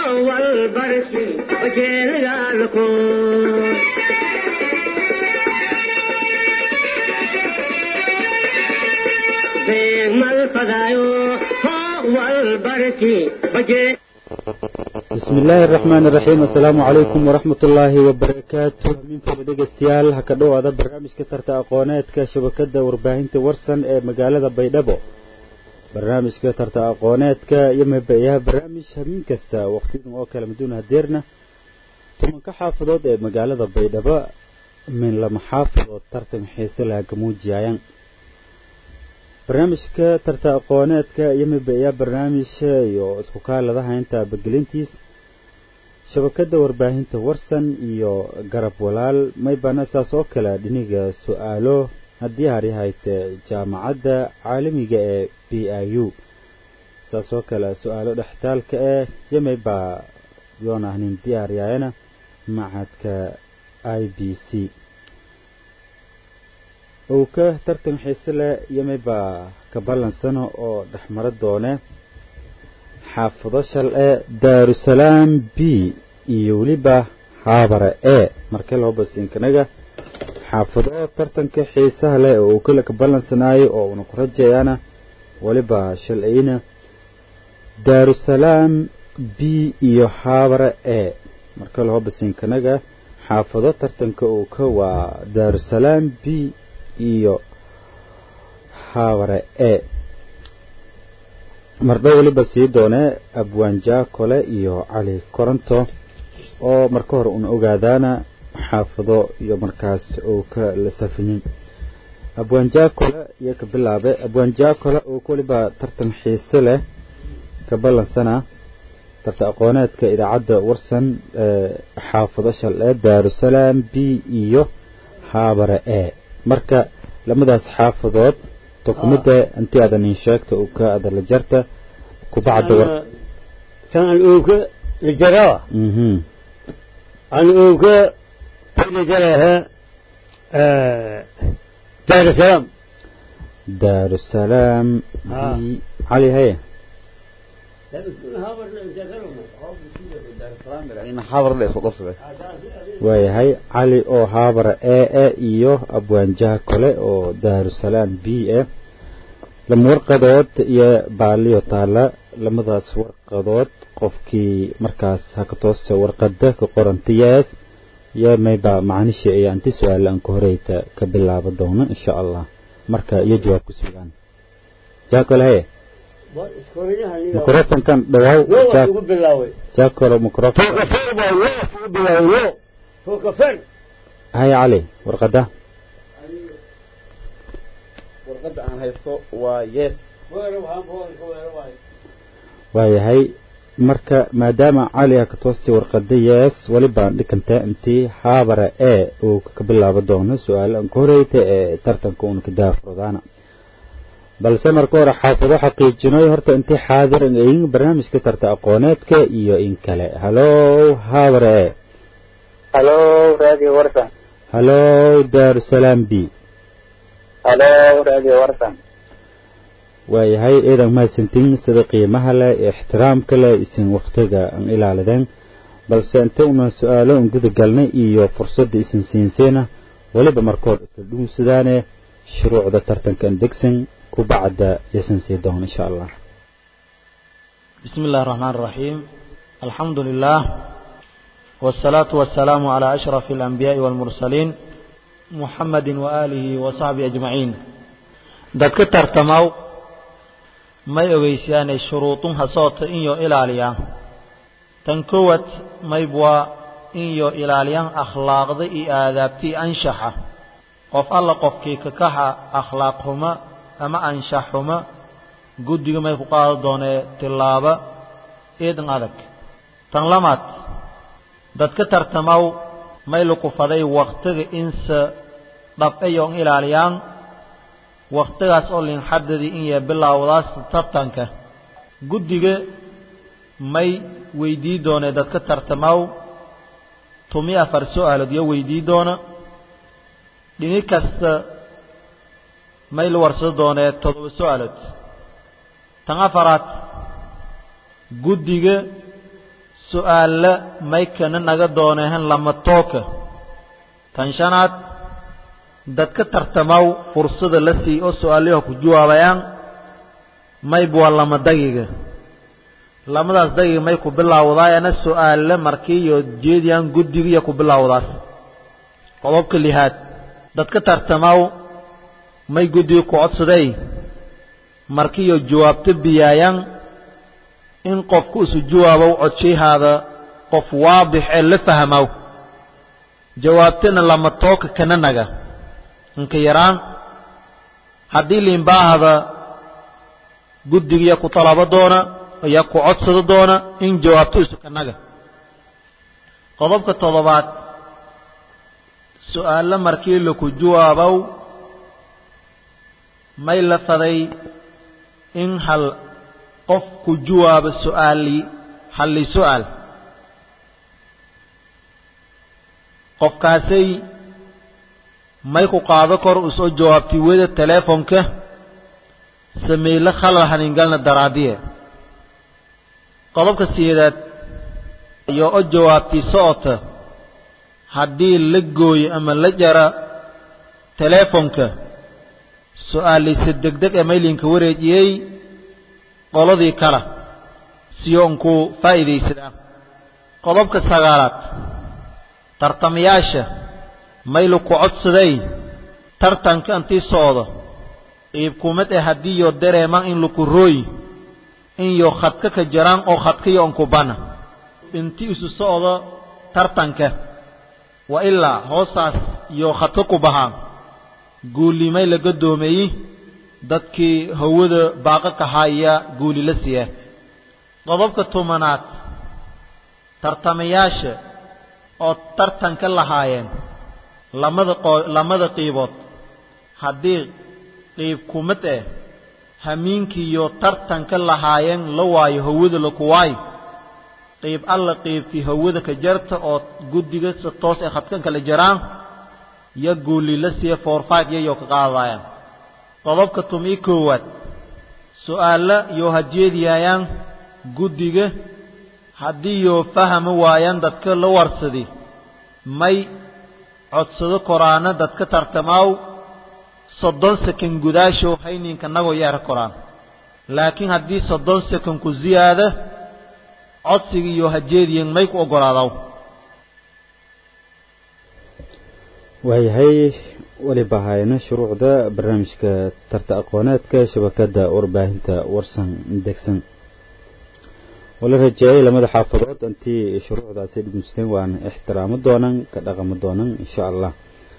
walbarsi bajeelgaalku beegmal fadaayo hoo walbarsi bajee bismi illaahi araxmaan iraxiim assalaamu calaykum waraxmat ullaahi wabarakaatu minfada dhegeystayaal ha ka dhowaada barnaamijka tarta aqooneedka shabakadda warbaahinta warsan ee magaalada baydhabo barnaamijka tarta aqooneedka iyo mabayaha barnaamij habeen kasta waqtidan oo kale maduun hadeerna tobanka xaafadood ee magaalada baydhabo min lama xaafadood tartan xiise laha gamuujiyayaan barnaamijka tarta aqooneedka iyo mabayaa barnaamij iyo isku kaaladaha inta bagelintiis shabakadda warbaahinta warsan iyo garab walaal maybana saas oo kale dhiniga su-aalo haddii haryahayte jaamacadda caalamiga ee b i u saas oo kale su-aalo dhextaalka eh yamaybaa yoon ahnin diyaaryaayana macadka i b c uu ka tartan xiise leh yamaybaa ka ballansano oo dhexmaro doone xaafado shal e daarusalaam b iyo weliba haabare e markee loo basiinkanaga xaafado tartanka xiisaha leh oo uu kale ka ballansanaayo oo uuna ku rajayaana weliba shalayna daarusalaam b iyo haabare e markee loo basiinkanaga xaafado tartanka uu ka waa daarusalaam b iyo haabare e mardho weliba sii doonee abwaanjaa kole iyo cali koronto oo marka hore una ogaadaana xaafado iyo markaas uu ka la safinin abwaanjaa kole iyo ka bilaabe abwaanjaa kole uu weliba tartan xiise leh ka ballansana tarta aqooneedka idaacadda warsan ee xaafado shal ee daarusalaam b iyo haabare e marka lamadaas xaafadood dokumida intii aadan in sheegta uu ka adala jarta kubacda war tan aan ooga la jarawa mhm aan ooga la jaraha daarusalaam daarusalaam Ah. b cali haye waayahay cali oo haabara e e iyo abwaanjaha kole oo daarusalaam b e lama warqadood iyo baaliyo taala lamadaas warqadood qofkii markaas haka toosta warqada ka qorantiyaas iyo mayba macnishi iyo anti su-aal aan ka horeyta ka bilaaba doono insha allah marka iyo jawaab ku sugaan jaakole haye microfonkan dhawaaw waa ugu bilaaway jaakole microfon tookafer baa waa ugu bilaaway yo tookafer haye cali warqada warqadda aan haysto waa yes waayahay marka maadaama cali ha ka toostay warqada yees welibaan dhikanta intii haabara e uu ka bilaabo doono su-aal aan ka horeyta ee tartanka uuna ka daafurdaana balse marka hore xaafado xaqiijinoy horta intii xaadir in barnaamijka tarta aqooneedka iyo in kale halow haabara e halo radio warsan halow daarusalaam b halo radio warsan waayahay eedan mahadsantiin sida qiimaha leh ee ixtiraamka leh isin wakhtiga aan ilaalideen balse inta una su-aalo un guda galnay iyo fursadda isin siinseena weliba markood isla dhuunsadaane shuruucda tartankan degsan kubacda yasan sii doon insha allah بسم الله الرحمن الرحيم الحمد لله والصلاة والسلام على أشرف الأنبياء والمرسلين محمد وآله وصحبه أجمعين dadka tartamaw may ogeysiyaanay shuruudunha soota inyo ilaaliyaa tan kowad maybwaa inyo ilaaliyaan akhlaaqda iyo aadaabtii anshaxa qof alla qofkii kakaxa akhlaaq xuma ama anshax xuma guddiga may ku qaado doonee tillaaba eedan adag tan lamaad dadka tartamaw may lukufaday wakhtiga inse dhabcayon ilaaliyaan wakhtigaas oo linxadadii in yee bilaawdaas tartanka guddiga may weydii doonee dadka tartamaw tumi afar su-aalood iyo weydii doona dhini kasta may la warsado doonee toddoba su-aalood tan afaraad guddiga su'aalla may kana naga doonehan lama tooka tan shanaad dadka tartamaw fursada la sii oo su'aalaha ku jawaabayaan mayb waa lama dagiga lamadaas dagiga may ku bilaawdaayana su'aalla markii iyo jeediyaan guddiga iyo ku bilaawdaas qodobka lixaad dadka tartamaw may guddiga ku codsaday markii iyo jawaabto biyaayaan in qofku isu jawaabow codshahaada qof waadix ee la fahmow jawaabtana lama tooka kana naga inka yaraan haddii liinbaahada guddigiya ku talabo doona iyo ku codsado doona in jawaabto isu kanaga qodobka toddobaad su'aalo markii laku jawaabow may la faday in hal qof ku jawaabo su'aali halli su'aal qofkaasay may ku qaado kor usoo jawaabtay weda teleefonka sameyle khalal haningalna daraadiye qodobka sideedaad iyo o jawaabtay socota haddii la gooyo ama la jara teleefonka su'aalaysa degdeg ee maylinka wareejiyey qoladii kale siyo unkuu faa'iidaysadaa qodobka sagaalaad tartamayaasha maylu ku codsaday tartanka intii socdo qiibkumad ee haddii yo dareemaan in laku rooy in yo khadka ka jaraan oo khadkayo onkubana inti isu socdo tartanka wa ilaa hoosaas iyo khadka ku bahaan guulimay la gadoomeeyey dadkii hawada baaqa kahaya guuli la siiya qodobka tobanaad tartamayaasha oo tartanka lahaayeen lamada qoo lamada qiibood haddii qiib kumad eh hamiinkiiyo tartanka lahaayeen la waayo hawada laku waayo qiib alla qiibtii hawada ka jarta oo guddiga si toos ay khadkan kala jaraan yo guuli la siiya foorfaad yayoo ka qaadayaan qodobka tumii koowaad su'aalla yoo hajeediyaayaan guddiga haddii yoo fahami waayaan dadka la warsadi may codsado koraana dadka tartamaaw soddon sekan gudaashow hayninka nagoo yeera koraan laakiin haddii soddon sekan ku ziyaada codsiga iyo hajeediyan may ku oggolaadaw waayahay weliba hayna shuruucda barnaamijka tarta aqooneedka shabakadda warbaahinta warsan degsan wala rajeeyay lamada xaafadood intii shuruucdaasi dhigmisteen waan ixtiraamo doonan ka dhaqamo doonan insha allah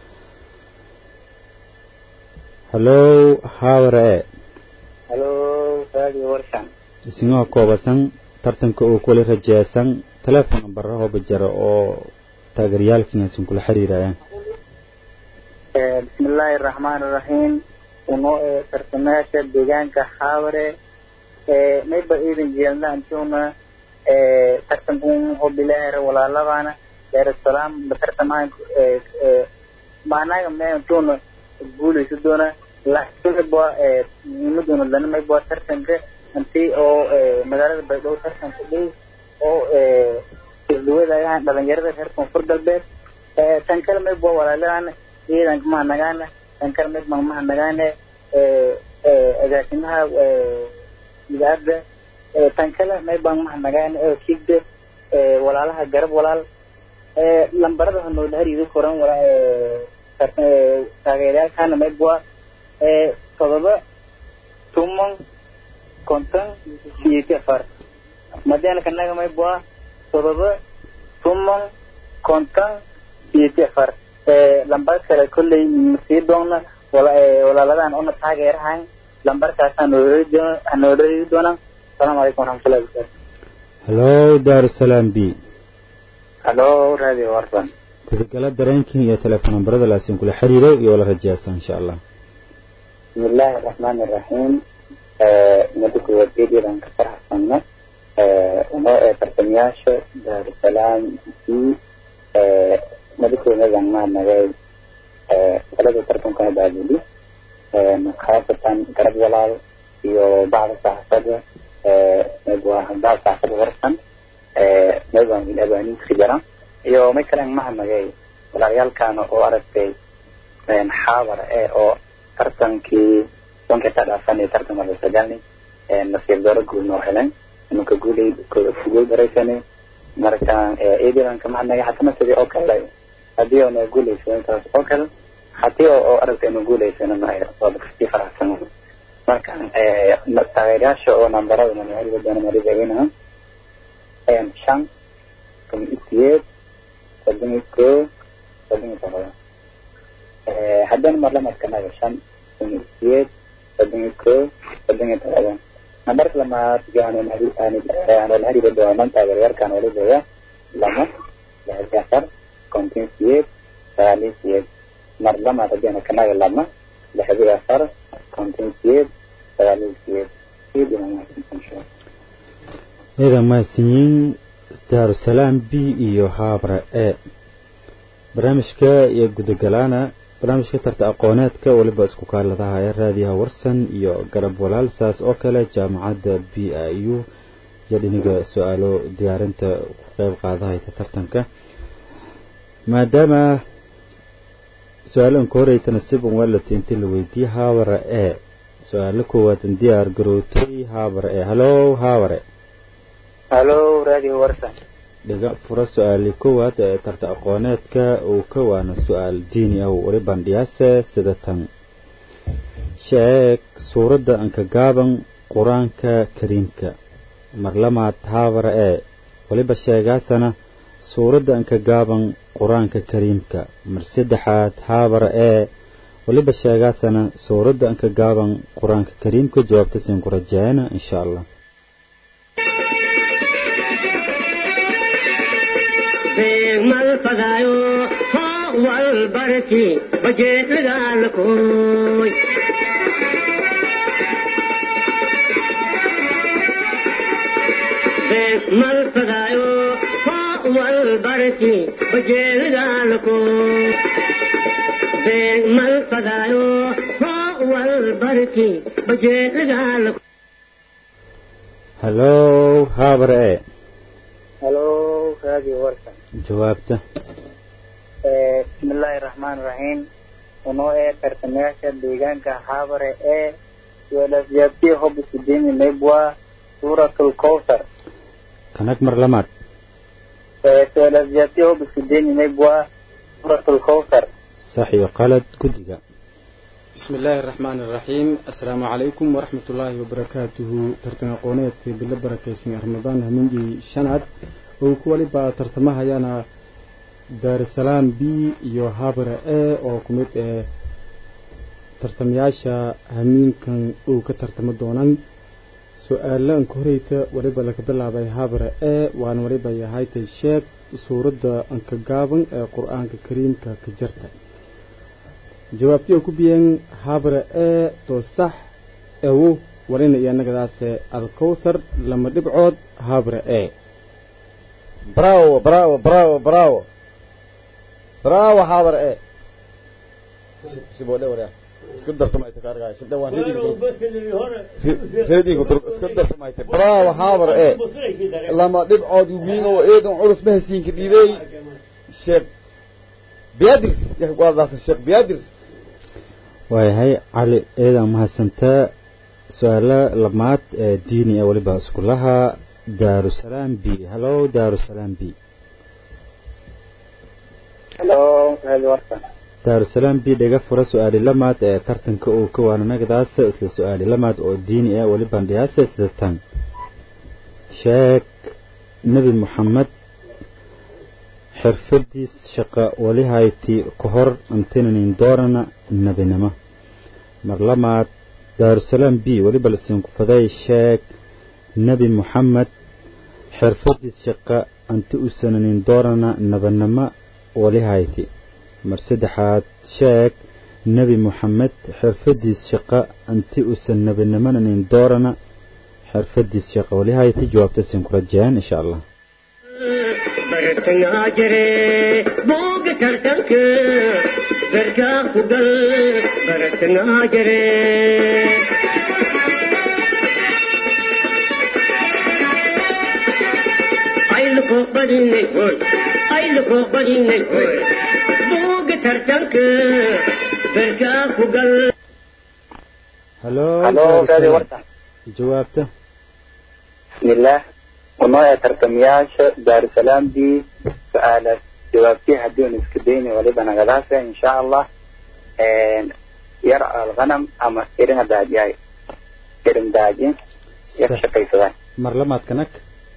hallow haaware halo radio warsan isingoo koobasan tartanka uu kula rajeesan teleefon nambara hooba jara oo taageerayaalkiinaysan kula xiriirayaan bismi illaahi araxmaan iraxiim uno ee tartamayaasha deegaanka xaaware mayba iidan jeelna antuna tartankun hobilaher walaalabana daarusalaam batartamaan maanaga me antuna guulaysa doona laakiin mayba muhiimaduna lana mayba tartanka anti oo magaalada baydhabo tartanka dhow oo isduwadayaan dhalinyarada reer koonfur galbeed tan kale mayba walaalabana ciidanka mahanagaana tan kale mayba mahanagaane agaasimaha idaada tan kale maybaan mahanagaane oo kigde walaalaha garab walaal lambarada hanoola hariido koran taageerayaalkana maybwa todoba tuman konton siyeeti afar madiana kanaga maybwa todoba tuman konton siyeeti afar lambar kale kolley masii doona walaaladan una taageerahan lambarkaas hanoola hariidi doonaan asalaamu calaykum waraxmatullahi wabarakaatu hallow daarusalaam b halo radio warsan gudagala dareenkii iyo teleefon nambarada laasin kula xiriiray iyo wala rajeesan insha allah bismi illaahi araxmaani iraxiim mada koowaad geedyadan ka faraxsanna unoo ee tartamayaasha daarusalaam b mada koowadan maanagay talada tartankana baabuli khaasatan garab walaal iyo bacda saxafada bacda saxafada warsan meeban abaaninka jara iyo may kale mahadnagay walaalayaalkaana oo aragtay xaabar ee oo tartankii sonkii ka dhaafan tartanka lasagalni nasiib daro guul noo helen imanka guulay guul daraysanay marka eedilanka mahadnagay hatana sidii oo kale haddii oona guulaysan intaas oo kale haddii oo aragtay inu guulaysana waaba kasii faraxsan marka taageerayaasha oo nambarada manharibadoona marideeginaha shan kun iyo sideed soddon iyo koo soddon iyo todoba haddana marlamadkanaga shan kun iyo sideed soddon iyo koo soddon iyo todoba nambarka lamaad aanolharibadoonan taageerayaalkaan walideeya lama lixdi afar konton sideed sagaal iyo sideed mar lamaad haddiina kanaga lama lixdi afar konton sideed sagaal iyo sideed ciidan mahadsanyiin daarusalaam b iyo haabra e barnaamijka iyo gudagalaana barnaamijka tarta aqooneedka weliba isku kaaladaha ee raadiyaha warsan iyo garab walaal saas oo kale jaamacadda b i u iyo dhiniga su-aalo diyaarinta ku qeyb qaadahayta tartanka maadaama su-aalahan ka horeytana siban walati intii la weydiiyey haabara e su-aalo koowaad diyaar garootay haabara e halow haabare halo radio warsan dhiga fura su-aali koowaad ee tarta aqooneedka uu ka waana su-aal diini ah weli bandhiyaase sida tan sheeg suuradda anka gaaban qur-aanka kariimka marlamaad haabara ee weliba sheegaasana suuradda anka gaaban qur-aanka kariimka mar saddexaad haabara ee weliba sheegaasana suuradda anka gaaban qur-aanka kariimka jawaabta siin ku rajaayana insha allah mal fadaayo hoo wal barki bajeedagaalakooy mal fadaayo hoo wal barki bajeedagaalakooy mal fadaayo hoo wal barki bajeedagaalakooy halow haabara e halo radio warsan jawaabta bismillaahi raxmaani raxiim unoo ee tartamayaasha deegaanka haabare ee suaalasyaabtii hobisudini naybwa suuratul kowsar kanag mar lamaad suaalasyaabtii hobisudini naybwa suuratul kowsar sax iyo qalad guddiga بسم الله الرحمن الرحيم السلام عليكم ورحمة الله وبركاته ترتنا قونيت بلا بركيسين رمضان همينجي شناد وكوالي با ترتمها يانا دار السلام بي يو هابر اي او كميت اي ترتمياشا همين كان او كترتم دونان سؤالان كوريتا وليبا لك بلا باي هابر اي وان وليبا يهايتا الشيك سورة انك قابن اي قرآن كريم كجرتا jawaabtii oo ku biyeen habra ee to sax ewo warina iyo annagadaase alkowthar lama dhibcood habra ee bravo bravo bravo bravo bravo habar e sibodhe waria iska darsamayta kaargaa shibdhe waan reediga tur iska darsamayta bravo habar e lama dhibcood wiin oo eedan culus ma hasiinka dhiibey sheekh biyaadir waadaasa sheekh biyaadir waayahay cali eedan mahadsantaa su-aalo lamaad ee diini ah weliba iskulaha daarusalaam b halow daarusalaam b halo radio warsan daarusalaam b dhiga fura su-aali lamaad ee tartanka uu ka waananagdaas isla su-aali lamaad oo diini ah weli bandhiyaase sida tan sheeg nebi moxamed xirfadiis shaqa wali hayti ka hor antinanin doorana nebinimo mar lamaad daarusalaam b weliba lasiinku faday sheeg nebi moxamed xirfadiis shaqa anti usananin doorana nebinimo wali hayti mar saddexaad sheeg nebi moxamed xirfadiis shaqa anti usan nebinimonanin doorana xirfadiis shaqa wali hayti jawaabta siin ku rajayaan insha allah bartangaa jire booga tartanka gargaa ku gal bartangaa jire ay ayluko badinay hoy ayluko badinay hoy buuga tartanka berkaa ku gal halo Halo, Daarusalaam. Radio Warsan. jawaabta bismillaah unoo ee tartamayaasha daarusalaam b su-aalaas jawaabtii haddii un iska dayni waliba nagadaase insha allah yar alghanam ama iringa daajiyay irin daaji yar Sax. shaqaysadaan mar lamaad kanag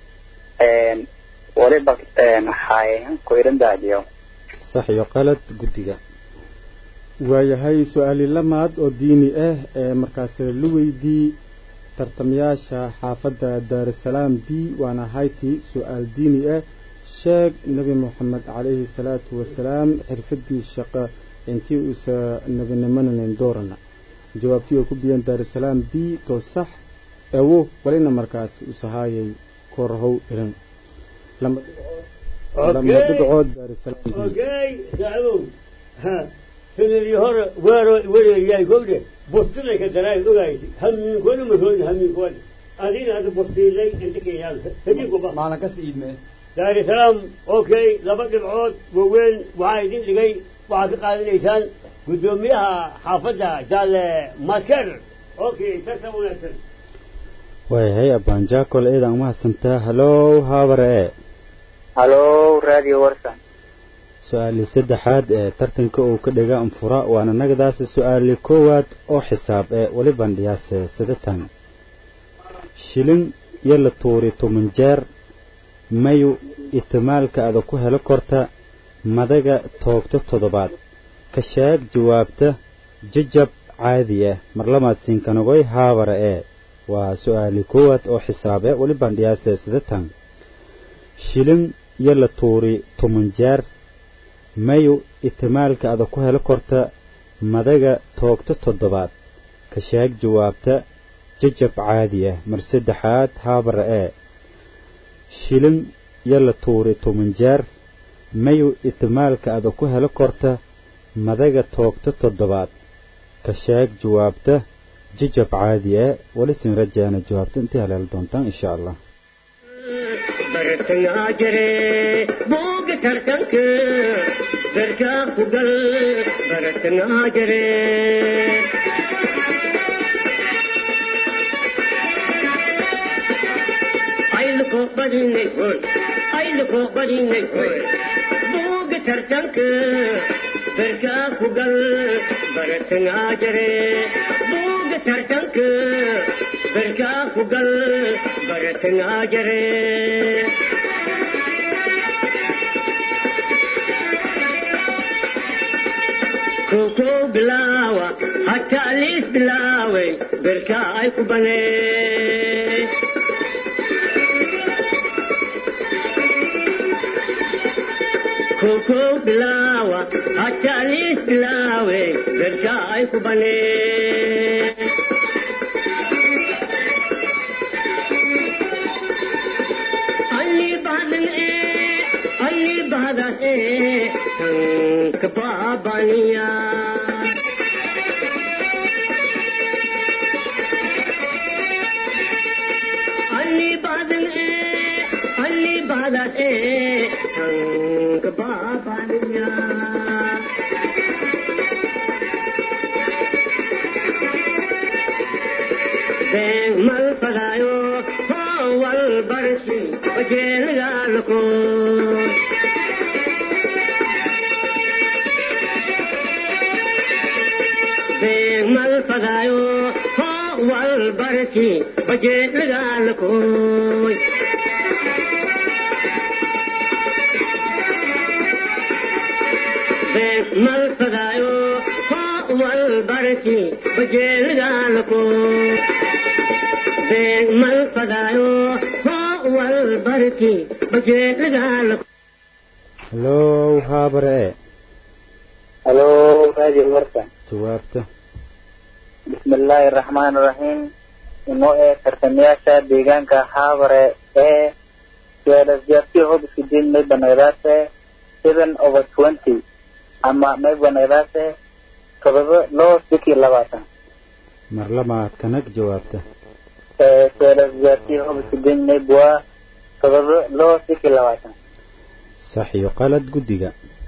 waliba xaayahan ku irin daajiyo sax iyo qalad guddiga waayahay su-aali lamaad oo diini ah ee markaas la weydii tartamayaasha xaafadda daarusalaam b waana hayti su-aal diini ah sheeg nebi moxamed calayhi salaatu wasalaam xirfadii shaqo intii uusa nebinimanayn doorana jawaabtii oo ku biyeen daarusalaam b to sax ewo walina markaas usahaayay korhow iran lama lama dhibcood daarusalaam b اوكي ساعدوا ها سنة هور ويرو ويرو ياي كوبدي بوستنا كدراي اوغايتي هم من كل مكان هم من كل ادين هذا بوستي لي انت كي يال هدي كوبا macna kasta iidme دار السلام اوكي لبد العود ووين وعايدين لقي وعاك قادر ايسان قدوميها حافظها جال ماسكر اوكي تسوون اكثر waayahay abaanjaakol eedan umahadsantaa halow haabare e halo radio warsan su-aalii saddexaad ee tartanka uu ka dhiga anfura waana nagadaasi su-aalii koowaad oo xisaab ee weli bandhiyaase sidatan shilin iyo la tuuri toban jeer mayu itimaalka ada ku helo korta madaga toogto toddobaad ka sheeg jawaabta jajab caadi ah marlamaad siinkanagoy haabare ee waa su-aalii koowaad oo xisaab ee weli bandhiyaase sidatan shilin iyo la tuuri toban jeer mayu itimaalka ada ku helo korta madaga toogto toddobaad ka sheeg jawaabta jajab caadi ah mar saddexaad haabara ee shilin iyo la tuuri toban jeer mayu itimaalka ada ku helo korta madaga toogto toddobaad ka sheeg jawaabta jajab caadi ah weli sin rajaana jawaabta intii haleeli doontaan insha allah bartangaa jire buuga tartanka berkaa ku gal bartangaa jire ayluko badinay hoy ayluko badinay hoy buuga tartanka berkaa ku gal bartangaa jire buuga tartanka berkaa ku gal bartangaa jire koko bilawa hatta alis bilawe berka ay ku bane koko bilawa hatta alis bilawe berka ay ku bane ಅಲ್ಲಿ ಬಾದನೆ ಅಲ್ಲಿ ಬಾದನೆ ಸಂಕ ಬಾಬನಿಯ ಅಲ್ಲಿ ಬಾದನೆ ಅಲ್ಲಿ ಬಾದನೆ ಸಂಕ ಬಾಬನಿಯ mal fadayo wal barsi bajel galko mal fadayo wal barsi bajel galko mal fadayo wal barsi bajel galko mal fadayo wal barki bajeedagaal halow haabare ee halo radio warsan jawaabta bismillaahi araxmaan iraxiim inoo ee tartamayaasha deegaanka haabare ee su-aalasjaabtii hob isku diin may banagdaase seven over twenty ama may banagdaase todoba loo sikii labaatan mar lamaad kanag jawaabta su-aalasjaabtii hob isku diin may buwaa todoba loo siki labaatan sax iyo qalad guddiga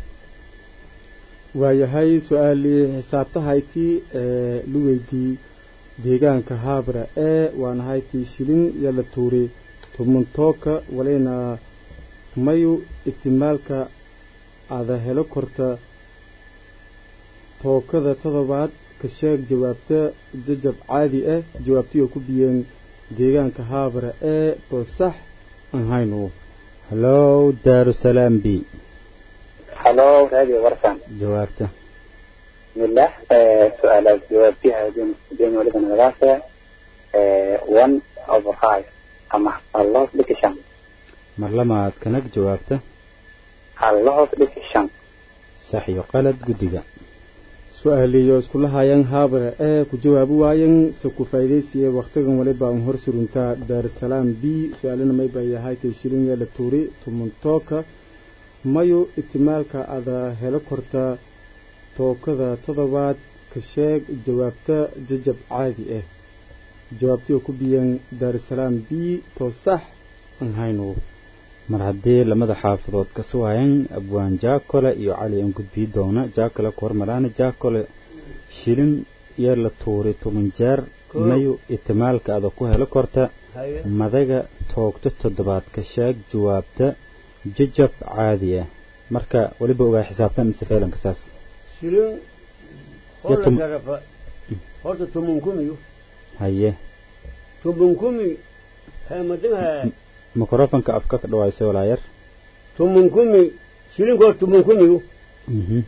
waayahay su-aalii xisaabtahaytii ee lu weydii deegaanka haabra ee waan haytii shilin iyo la tuuri tumuntooka walina mayu itimaalka ada helo korta tookada todobaad ka sheeg jawaabta jajab caadi ah jawaabtiyoo ku biyeen deegaanka haabra ee to sax aan hayno hallow daarusalaam b halo radio warsan jawaabta bismillah su-aalaad jawaabtiha hadeen waliba nagadaasa one over five ama halloos dhiki shan mar lamaad kanag jawaabta halloos dhiki shan sax iyo qalad guddiga su-aaliyo iskula hayaan haabara ee ku jawaabi waayan se ku faa'iidaysiya wakhtigan waliba un hor suruntaa daarusalaam b su-aalina mayba yahay tay shilin yeela tuuri tumuntooka mayu itimaalka ada helo korta tookada todobaad ka sheeg jawaabta jajab caadi ah jawaabtiyo ku biyan daarusalaam b to sax aan hayno mar haddii lamada xaafadood ka suwayan abwaan jaakole iyo cali aan gudbii doona jaakole ku hormaraana jaakole shilin iyo la tuuri toban jeer mayu itimaalka ada ku helo korta madaga toogto toddobaad ka sheeg jawaabta jajab caadi ah marka weliba ogaa xisaabtan safeelanka saas shilin Ya hola tum- sharafa horta tumun kumiyo haye tumun kumi hamadinha mikrofonka afka ka dhawaayso walaa yar tumun kumi shilinku hor tumun kumiyo Mhm.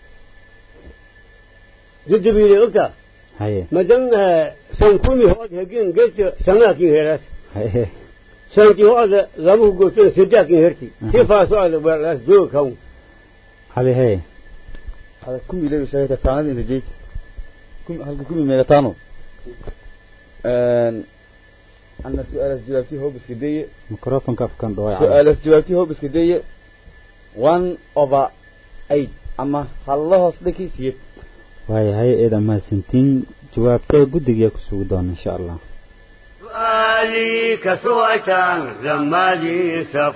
jajabile ogta haye madan san kumi hood hagin geedka sangaakin heraas haye santi hoada lama hugootana sedaakin herti si faaso ada walaas dooga kawn cali haye هذا كم يلي شايفة تاني إذا جيت كم هل كم ميغتانو أنا سؤال جوابتي هو بس كدية mikrofonka afkan dhawaay cali سؤال جوابتي هو بس كدية 1 over 8 أما الله أصدقي سيب waayahay eedan mahadsantiin jawaabta guddiga ku sugi doona insha allah سؤالي كسوأتان لما لي سف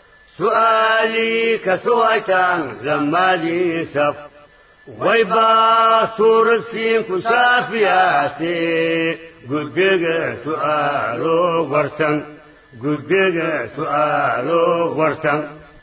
سؤالي كسوأتان لما لي سف ويبا صورة سين كسافياتي قدق سؤالو ورسن قدق سؤالو ورسن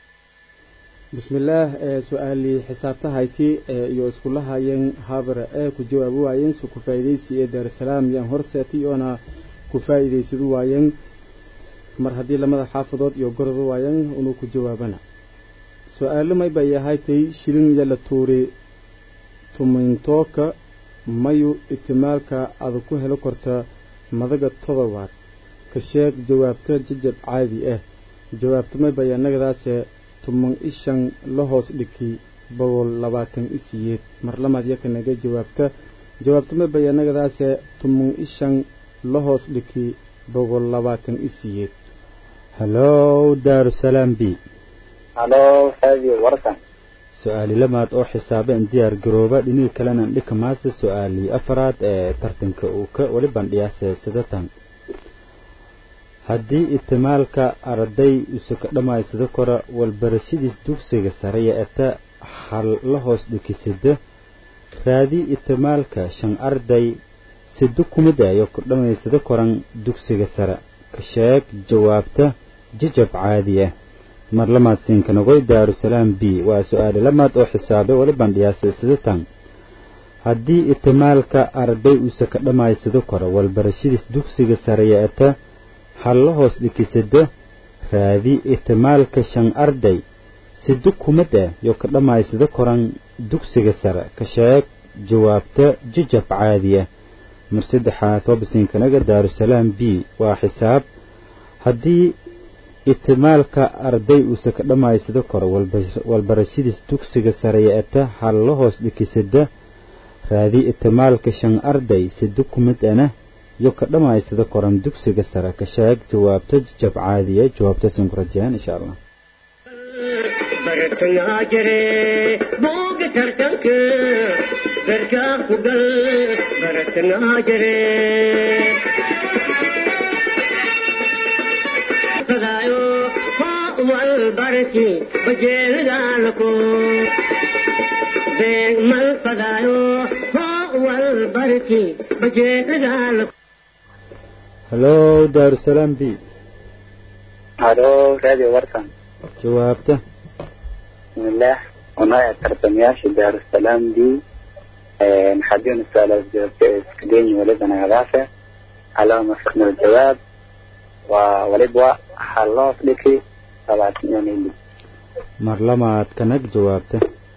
bismillaah ee su-aalii xisaabtahaytii ee iyo iskula hayeen haabara ee ku jawaabi waayeen su ku faa'iidaysi ee daarusalaam yaan horseetay oona ku faa'iidaysadu waayeen mar haddii lamada xaafadood iyo goroba waayeen inuu ku jawaabana su-aalo may bay ahaaytay shilin iyo la tuuri tumintooka mayu itimaalka ada ku helo korta madaga todobaad ka sheeg jawaabta jajab caadi ah jawaabta may bay annagadaase tuman ishan la hoos dhiki boqol labaatan isiyeed mar lamaad yakanaga jawaabta jawaabta may bay annagadaase tuman ishan la hoos dhiki boqol labaatan isiyeed hallow daarusalaam b halo radio warsan su-aali lamaad oo xisaabe in diyaar garooba dhinihii kalena dhika maase su-aalii afaraad ee tartanka uu ka weli bandhiyaase sidatan haddii itimaalka arday use ka dhammaysada kora walbarashadiis dugsiga sare yeeta hal la hoos dhikisida raadi itimaalka shan arday sida kumid ayo ku dhammaysada koran dugsiga sare ka sheeg jawaabta jajab caadi ah mar lamaad siinkanagoy daarusalaam b waa su-aali lamaad oo xisaabe weli bandhiyaase sidatan haddii itimaalka arday use ka dhammaysada kora walbarashadiis dugsiga sare yeeta hal la hoos dhikisada raadi itimaalka shan arday sida kumid ah yo ka dhammaysada koran dugsiga sare ka sheeg jawaabta jajab caadi ah mar saddexaad wabasiinkanaga daarusalaam b waa xisaab haddii itimaalka arday uuse ka dhammaysada koro walba- walbarashadiis dugsiga sare yeeta hal la hoos dhikisada raadi itimaalka shan arday sida kumid ana yo ka dhammaysada koran dugsiga sare ka sheeg jawaabta jajab caadiya jawaabtaasan ku rajayaan insha allah bartangaa jire booga tartanka garkaa ku gal bartangaa jire fadaayo والبركي بجيل دالكو بين من فدايو هو والبركي بجيل دالكو hallo daarusalaam b halo radio warsan jawaabta bismillaah unaa tartamayaasha daarusalaam d حابين السؤال اسكديني ولدنا غلافة على مفهوم الجواب وولدوا حلاف لكي طبعا يعني mar lamaad kanag jawaabta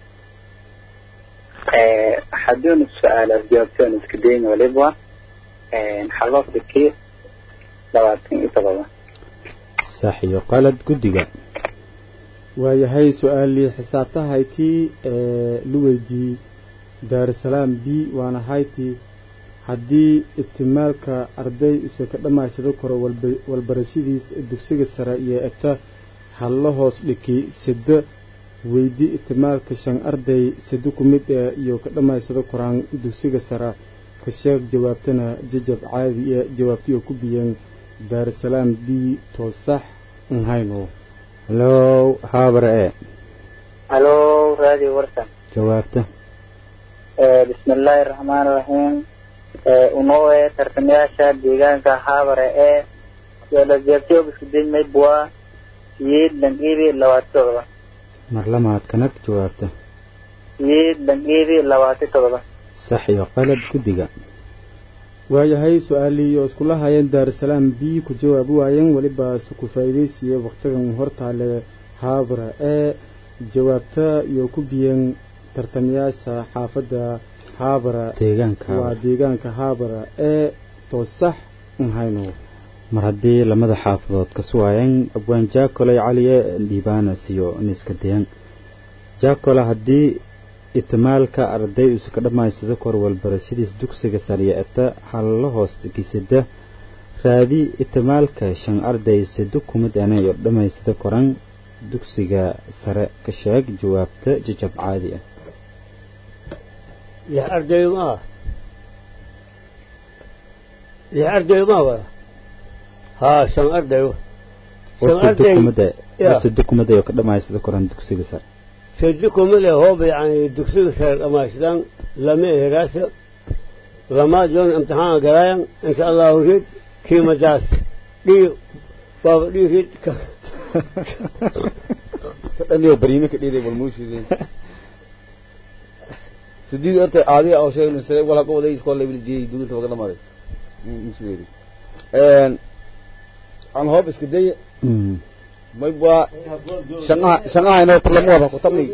حابين السؤال جوابتين اسكديني ولدوا حلاف لكي طبعا طبعا sax iyo qalad guddiga waayahay su-aalii xisaabtahaytii ee la weydiiyey daarusalaam b waana haytii haddii ibtimaalka arday use ka dhammaysado karo walba- walbarashadiis dugsiga sare iyo eta halla hoos dhiki sida weydi ibtimaalka shan arday sida ku mid ee iyo ka dhammaysado koraan dugsiga sare ka sheeg jawaabtana jajab caadi ee jawaabtiyo ku biyeen daarusalaam b toosax nhayno hallo haabare e الو راديو ورسن jawaabta بسم الله الرحمن الرحيم unoo tartamayaasha deegaanka haabare ee lasjeebtiyo iskudayn maybua siyeed langebi labaati todoba mar lamaad kanag jawaabta siyeed langebi labaati todoba sax iyo qalad guddiga waayahay su-aalii oo iskula hayeen daarusalaam b ku jawaabi waayeen weliba se ku faa'iidaysiiyey wakhtigan hortaale haabara ee jawaabta iyo ku biyeen tartamayaasha xaafadda haabara deegaanka waa deegaanka haabara ee toosax nhayno mar haddii lamada xaafadood ka suwaayeen abwaan jaakoley caliye dhiibaanas iyo niska deyan jaakola haddii itimaalka arday usa ka dhammaysado kor walbarashadiis dugsiga sariya eta halla hoos kisida raadi itimaalka shan arday sado kumid ana iyo dhammaysada koran dugsiga sare ka sheeg jawaabta jajab caadi ah lix arday ma ah lix arday ma wada haa shan arday oo shan sado arday kumid ah- ya. oo sado kumid ay oo ka dhammaysada koran dugsiga sare sadi kumile hooba yani dugsiga sare dhamaystaan lama eheraasa lamaad yoon imtixaan galaayan insha allahu rid kiimadaas dhii baaba dhii rid sadhaniyo bariime ka dhiiday wal muushideen sidii horta aadiga oo sheegay sare wala ka waday iskool level jeey duulta waga dhamaaday isweeri een aan hoob iska day Mm. may baa shaqaha shaqaha inoo kulamo wada ku tabni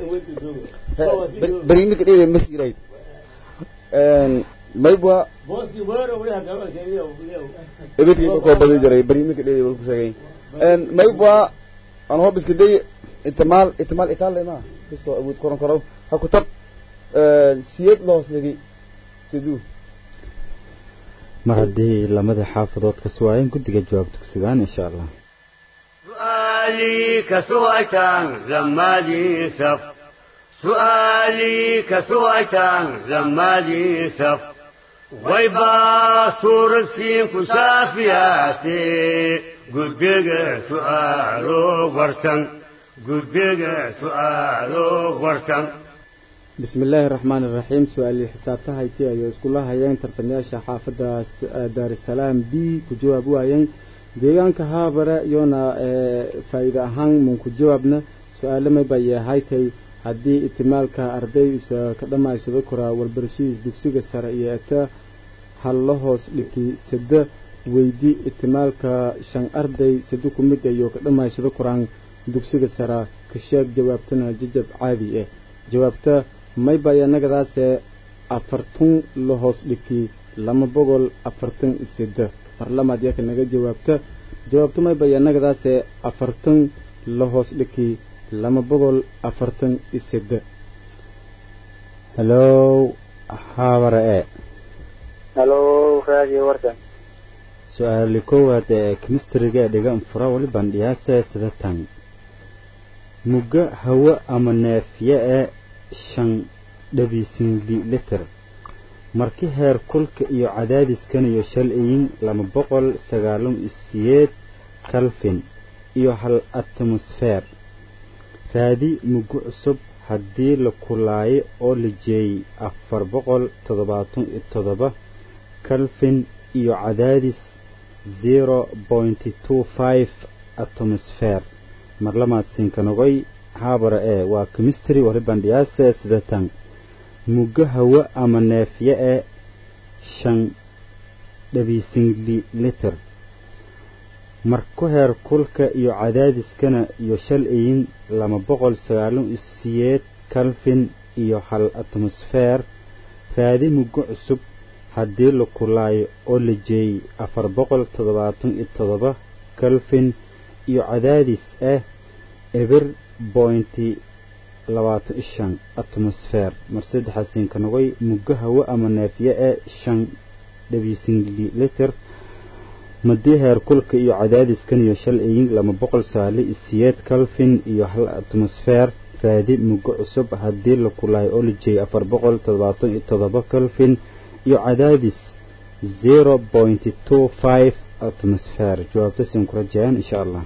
bariime ka dhiiday masiiray een may baa booskii weero walaha galo sheegiyo ebedkii ku koo badan jiray bariime ka dhiiday wal ku sheegay een may baa aan hoob iska day itimaal itimaal itaal ma kisto awood koran karo ha ku tab een siyad loos lagi siduu mar haddii lamada xaafadood ka suwaayeen guddiga jawaabta ku sugaan insha allah سؤالي كسويتان زمالي سف سؤالي كسويتان زمالي سف ويبا صورة سين كسافياتي قدق سؤالو ورسن قدق سؤالو ورسن bismi illaahi raxmaan iraxiim su-aalii xisaabtahaytii ayay iskula hayeen tartamayaasha xaafadda daarusalaam b ku jawaab waayeen deegaanka haabare iyoona faa'iide ahaan mun ku jawaabna su-aale mayba haytay haddii itimaalka arday usa ka dhammaysado koraa walbarashadiis dugsiga sare iyo eta halla hoos dhiki sada weydi itimaalka shan arday sada ku mid iyo ka dhammaysado koraan dugsiga sare ka sheeg jawaabtana jajab caadi ah jawaabta mayba yanagadaase afartun la hoos dhiki lama boqol afartan iseda marlamaad yaka naga jawaabta jawaabta mayba yanagadaase afartan la hoos dhiki lama boqol afartan iseda hallo haabare e halo radio warsan su-aali koowaad ee kemistriga dhigan fura wali bandhiyaase sida tan mugga hawo ama neefye ee shan dhabisinli liter marki heer kulka iyo cadaadiskan iyo shalciyin lama boqol sagaalan iyo siyeed kalfin iyo hal atmosfeer raadi muggo cusub haddii la kulaayo oo la jeeyey afar boqol toddobaatan iyo toddoba calvin iyo cadaadis zero pointy two five atmosfeer marlamaad sinkanogoy haabara ee waa chemistry waribandhiyaase sidatan muggo hawo ama neefye ee shan dhabiisingli liter marku heer kulka iyo cadaadiskana iyo shal iyin laba boqol sagaalan iyo siyeed calvin iyo hal atmosfeer raadi muggo cusub haddii la kulaayo oo la jeeyey afar boqol toddobaatan iyo toddoba calvin iyo cadaadis ah eber bointi labaatan iyo shan atmosfeer mar saddexaasinka nogoy muggo hawo ama neefye ee shan dhabiisingli liter madii heer kulka iyo cadaadiskan iyo shal eyin laba boqol saali iyo siyeed calvin iyo hal atmosfeer raadi muggo cusub haddii la kulaayo oo la jeeyay afar boqol toddobaatan iyo toddoba calvin iyo cadaadis zero pointy two five atmosfeer jawaabta siin ku rajayaan insha allah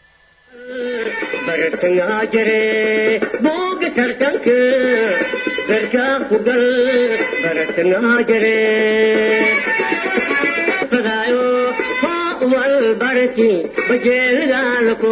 bartangaa jire booga tartanka garkaa ku gal bartangaa jire fadaayo hoo wal barki bajeelgaalako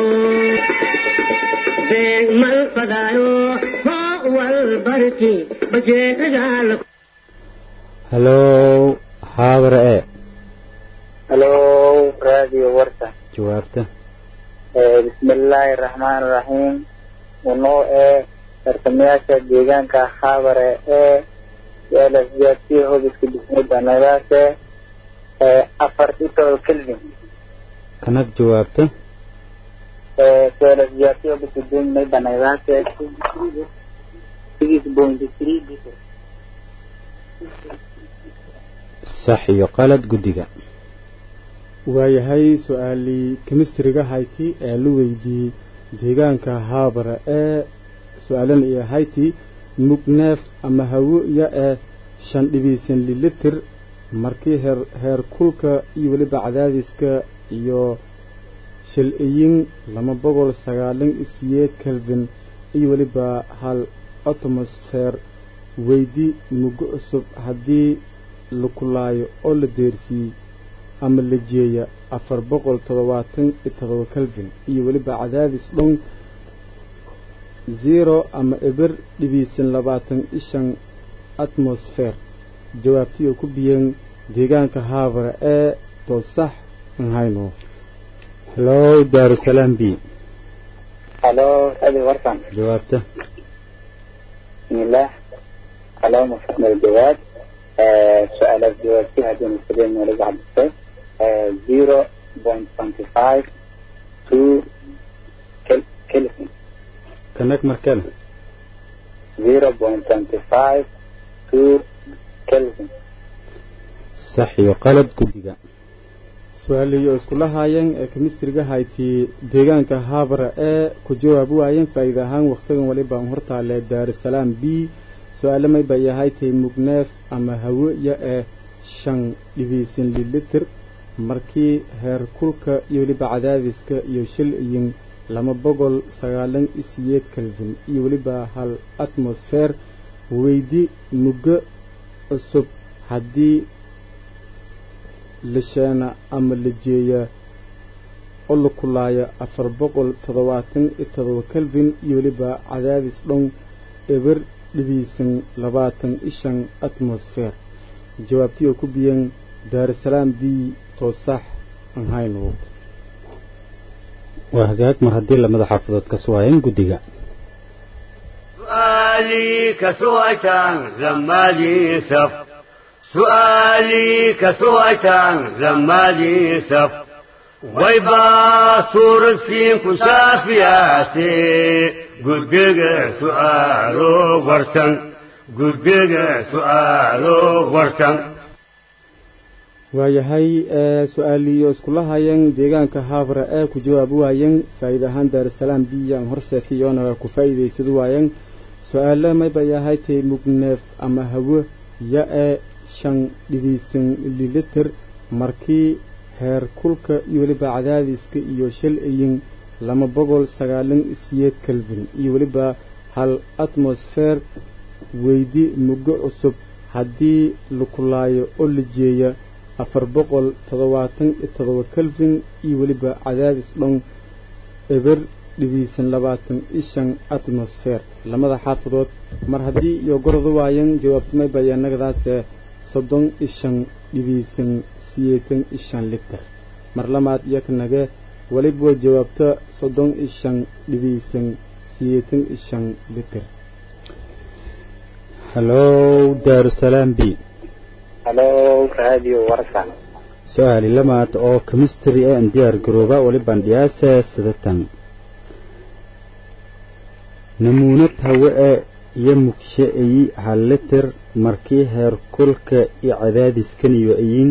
beeg mal fadaayo hoo wal barki bajeelgaalako hallow haabara ee halo radio warta jawaabta bismillaahi raxmaan raxiim unoo ee tartamayaasha deegaanka haabare ee lasjaati hobiska dhismada nagaase afar dhitood kelvin kanag jawaabta lasjaati hobiska dhismada nagaase six point three liter sax iyo qalad guddiga waayahay su-aalii kemistriga hayti ee la weydiiyey deegaanka haabara ee su-aalan iyo hayti mugneef ama hawo-ya ee shan dhibiisan lilitir markii heer heer kulka iyo weliba cadaadiska iyo shil-iyin laba boqol sagaalan iyo siyeed kelvin iyo weliba hal atmosfeer weydi muggo cusub haddii la kulaayo oo la deersiiyey ama la jeeya afar boqol toddobaatan iyo toddoba kelvin iyo weliba cadaadis dhon zero ama eber dhibiisan labaatan iyo shan atmosfeer jawaabtii oo ku biyeen deegaanka haabara ee toosax nhayno hallow daarusalaam b halo radio wartan jawaabta bismillah halo mufahim aljawaab su-aalaad jawaabtii haddii muslimiin waliga cabdisay zero point twenty five two kelvin kanag markale zero point twenty five two kelvin sax iyo qalad guddiga su-aaliyo iskula haayeen ee kemistriga hayti deegaanka haabara ee ku jawaab waayeen faa'iida ahaan wakhtigan walibaan hortaale daarusalaam b su-aale may bay ahaytay mugneef ama hawo-ya ee shan dhibiisan lilitir markii heer kulka iyo weliba cadaadiska iyo shil iyin laba boqol sagaalan iyo siyeed kelvin iyo weliba hal atmosfeer weydi muggo cusub haddii lisheena ama la jeeya oo la kulaaya afar boqol toddobaatan iyo toddoba kelvin iyo weliba cadaadis dhon eber dhibiisan labaatan iyo shan atmosfeer jawaabtii oo ku biyeen daarusalaam b toosax aan hayno waa hagaag mar haddii lamada xaafadood ka suwaayeen guddiga سؤالي كسوة زمالي سف سؤالي كسوة زمالي سف ويبا صور سين كشافياتي قدق سؤالو ورسن قدق سؤالو ورسن waayahay ee su-aaliyo iskula hayeen deegaanka haabara ee ku jawaabi waayeen faa'iida ahaan daarusalaam biyaan horseetay oona ku faa'iidaysadu waayeen su-aale maybay ahaytay mugneef ama hawo ya ee shan dhibiisan lilitir markii heer kulka iyo weliba cadaadiska iyo shal iyin lama boqol sagaalan siyeed kelvin iyo weliba hal atmosfeer weydi muggo cusub haddii lakulaayo oo la jeeya afar boqol toddobaatan iyo toddoba kelvin iyo weliba cadaadis dhan eber dhibiisan labaatan iyo shan atmosfeer lamada xaafadood mar haddii iyo gordu waayan jawaabtamay bayaanagadaase soddon iyo shan dhibiisan siyeetan iyo shan litir mar lamaad iyo kanage weliba jawaabta soddon iyo shan dhibiisan siyeetan iyo shan litir hallow daarusalaam b halo radio warsan su-aali lamaad oo chemistry ee aan diyaar garooba welibaan dhiyaase sidatan namuunad hawe e iyo mugshe eyi hal litir markii heer kulka iyo cadaadiskan iyo eyin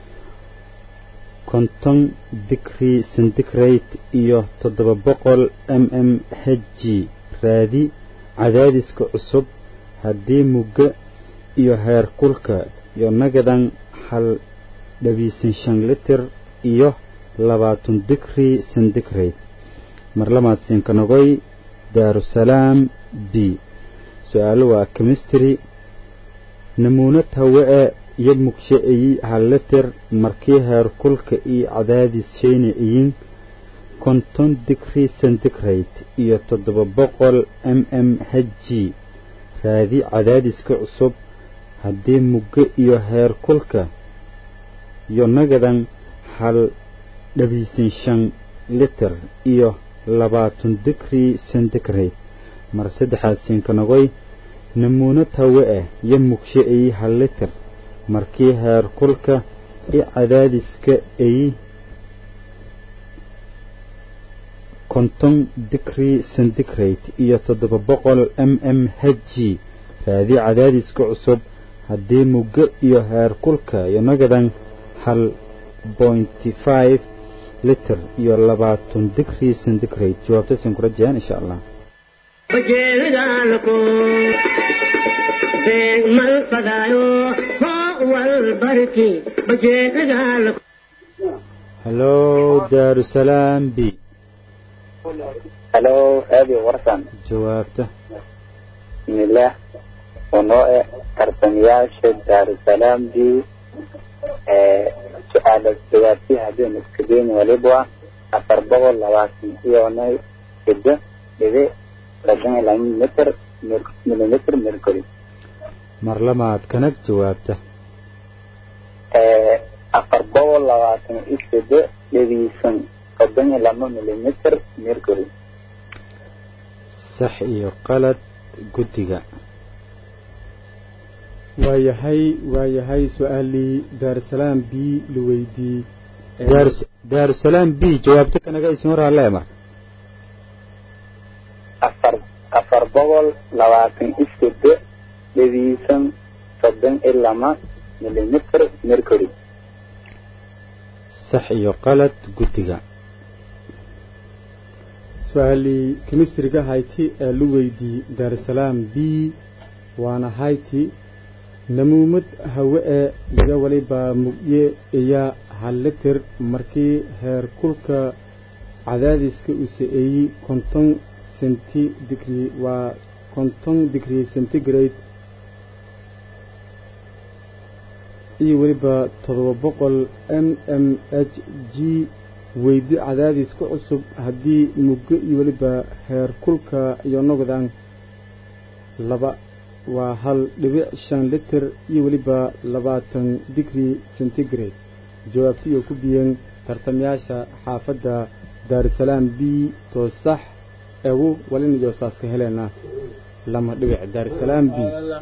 konton digrii centigrade iyo toddoba boqol m m h g raadi cadaadiska cusub haddii mugga iyo heer kulka iyo nagadan hal dhabiisan shan litir iyo labaatan digrii centigrade mar lamaad siinkanogoy daarusalaam b su-aalo waa chemistry namuunad hawe e iyo mugshe eyi hal litir markii heer kulka iyo cadaadis shayna eyin konton digrii centigrade iyo toddoba boqol m m h g raadi cadaadiska cusub haddii muggo iyo heer kulka iyo nagadan hal dhabiisan shan litir iyo labaatan digrii centigrade mar saddexaad siinkanogoy namuunad hawe ah iyo mugshe eyi hal litir markii heer kulka i cadaadiska eyi konton digrii centigrade iyo toddoba boqol m m h g raadi cadaadiska cusub haddii muggo iyo heer kulka iyo nagadan hal bointy five litir iyo labaatan digrii centigrade jawaabtasin ku rajayaan insha allah bajeedaalku beeg mal fadaayo hoo wal barki bajeedaalku hallow daarusalaam b halo radio warsan jawaabta bismillaah wanoo e tartamayaasha daarusalaam b su-aala jawaabtii haddii iskadeen waliba afar boqol labaatan iyonay sido dhibi laban iyo laba milimitr milimitr mercury mar lamaad kanag jawaabta afar boqol labaatan iyo sido dhibiisan soddon iyo laba milimitr mercury sax iyo qalad guddiga waayahay waayahay su-aalii daarusalaam b la weydii Daarus- daarusalaam b jawaabta kanaga isin hor halle mar afar afar boqol labaatan iyo sido dhibiisan soddon iyo laba milimitr mercury sax iyo qalad guddiga su-aalii kemistriga hayti ee la weydii daarusalaam b waana hayti namuumad hawe ee iyo waliba mugye iya hal litir markii heer kulka cadaadiska uu sa-eeyey konton senti digrii waa konton digrii centigrade iyo weliba toddoba boqol m m h g weydi cadaadis ku cusub haddii muggo iyo weliba heer kulka iyo noqdan laba waa hal dhibic shan litir iyo weliba labaatan digrii centigrade jawaabti iyo ku biyeen tartamayaasha xaafadda daarusalaam b toosax eegu walin iyo saaska heleena lama dhibic daarusalaam b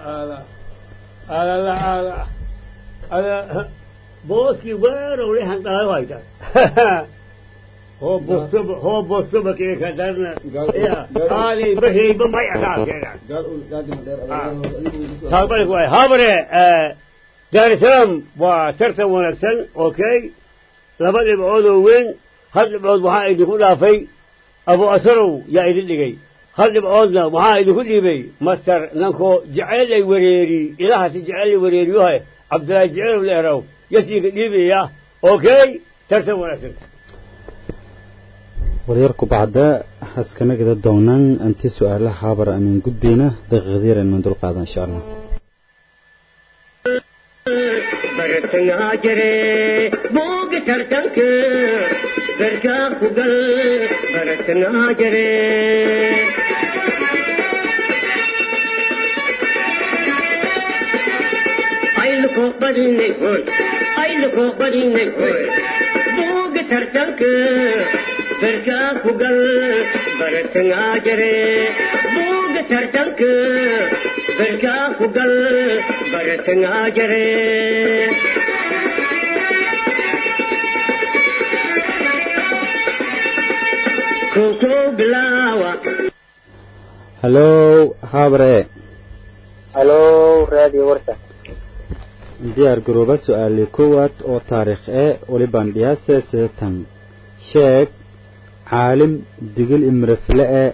booskii weerow lehan dhalayo hayta hoo bostoba hoo bostoba kee ka darna ya aalay baheyba may akaakeedan taabalik waay habare daarisalaam waa tartan wanaagsan okay laba dhibcood oo weyn hal dhibcood waxaa idinku dhaafay abu asarow yaa idin dhigay hal dhibcoodna waxaa idinku dhiibay master nankoo jecel ay wareeri ilahasi jecel ay wareeriyohay cabdillaahi jecelow leeraw yasiinka dhiibaya okay tartan wanaagsan waryarku bacda haskanagada doonaan anti su-aalaha haabar amin gudbayna daqiiqadyar aynu dulqaadan insha allah bartangaa jire booga tartanka garkaa ku gal bartangaa jire ayluko badinay hoy ayluko badinay hoy booga tartanka garkaa ku gal bartangaa jire booga tartanka garkaa ku gal bartangaa jire koko bilaawa hallow haabre halo radio warsan diyaar garooba su-aali koowaad oo taariikh ee walibaan dhiyaase sidatan sheeg caalim digil imrefle e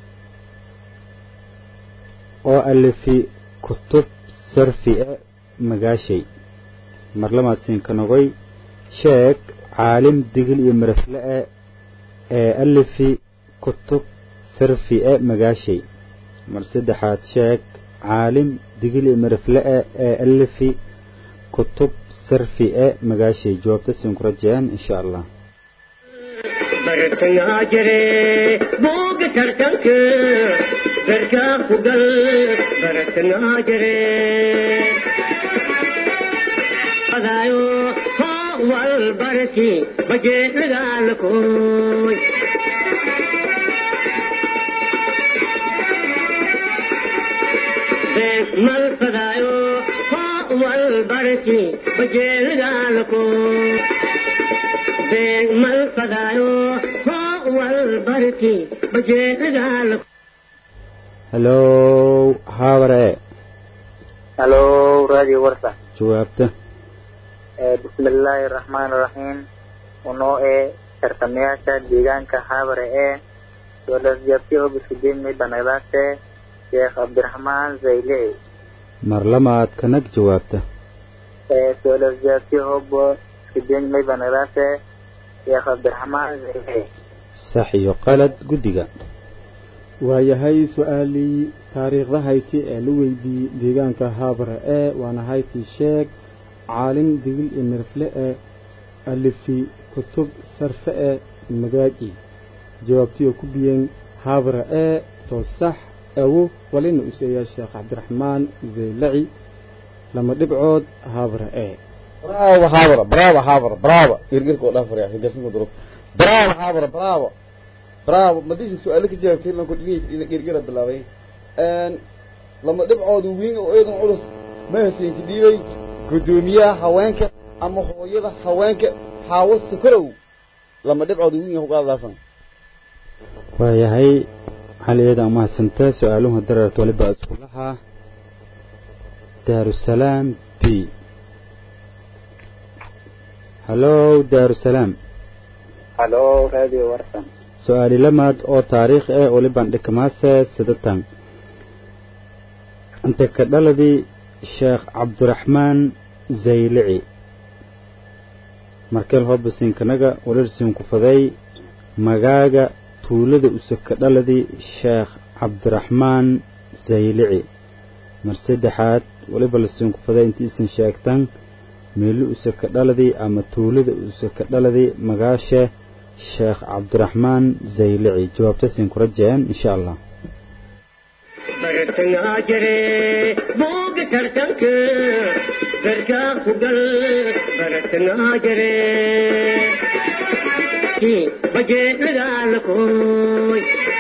oo alifi kutub sarfi e magaashay marlamaadsiinka nogoy sheeg caalim digil iyo mirafle e ee alifi kutub sarfi e magaashay mar saddexaad sheeg caalim digil iyo mirafle e ee alifi kutub sarfi e magaashay jawaabta siin ku rajayaan insha allah bartangaa jire booga tartanka garkaa ku gal bartangaa jire adaayo hoo wal barti bajeedagaalakooy mal fadaayo hoo wal barti bajeedagaalakooy mal fadaayo hoo wal barti bajeedagaalakooy hallow haabre halo radio warsan jawaabta bismillaahi raxmaani raxiim unoo ee tartamayaasha deegaanka haabare ee dowladjabti hobiskudimi banagdaase sheekh cabdiraxmaan zaylici mar lamaad kanag jawaabta dowladjabti hobo iskudimi banagdaase sheekh cabdiraxmaan zaylici sax iyo qalad guddiga waayahay su-aalii taariikhda hayti ee la weydiiyey deegaanka haabare ee waana hayti sheeg caalim digil iyo mirfle ee alifi kutub sarfe ee magaaji jawaabtiyo ku biyeen haabare ee to sax awo walina useeyaa sheekh cabdiraxmaan zaylaci lama dhibcood haabare ee bravo habra bravo habra bravo girgirka oo dhaafar yaa hirgasin ku duro bravo habra bravo bravo madisha su-aalo ka jawaabtay lan ku dhigay girgira bilaabay een lama dhibcoodu wiin oo eedan culus ma hasiinka dhiibay gudoomiyaha haweenka ama hooyada haweenka xaawo sukorow lama dhibcoodu wiin ku qaadaasan waayahay xaliyada amahadsanta su-aaluhu dareerta waliba iskuulaha daarusalaam b hallow daarusalaam halo radio warsan su-aali lamaad oo taariikh ee waliban dhikamaase sidatan inta ka dhaladii sheekh cabdiraxmaan zaylici markeel hoobasiinkanaga walirsiin ku faday magaaga tuulada usaka dhaladii sheekh cabdiraxmaan zaylici mar saddexaad waliba lasiin ku faday intii isin sheegtan meeli usaka dhaladii ama tuulada usaka dhaladii magaashe sheekh cabdiraxmaan zaylici jawaabta siin ku rajayaan insha allah bartangaa jire booga tartanka garkaa ku gal bartangaa jire bajeedagaalakooy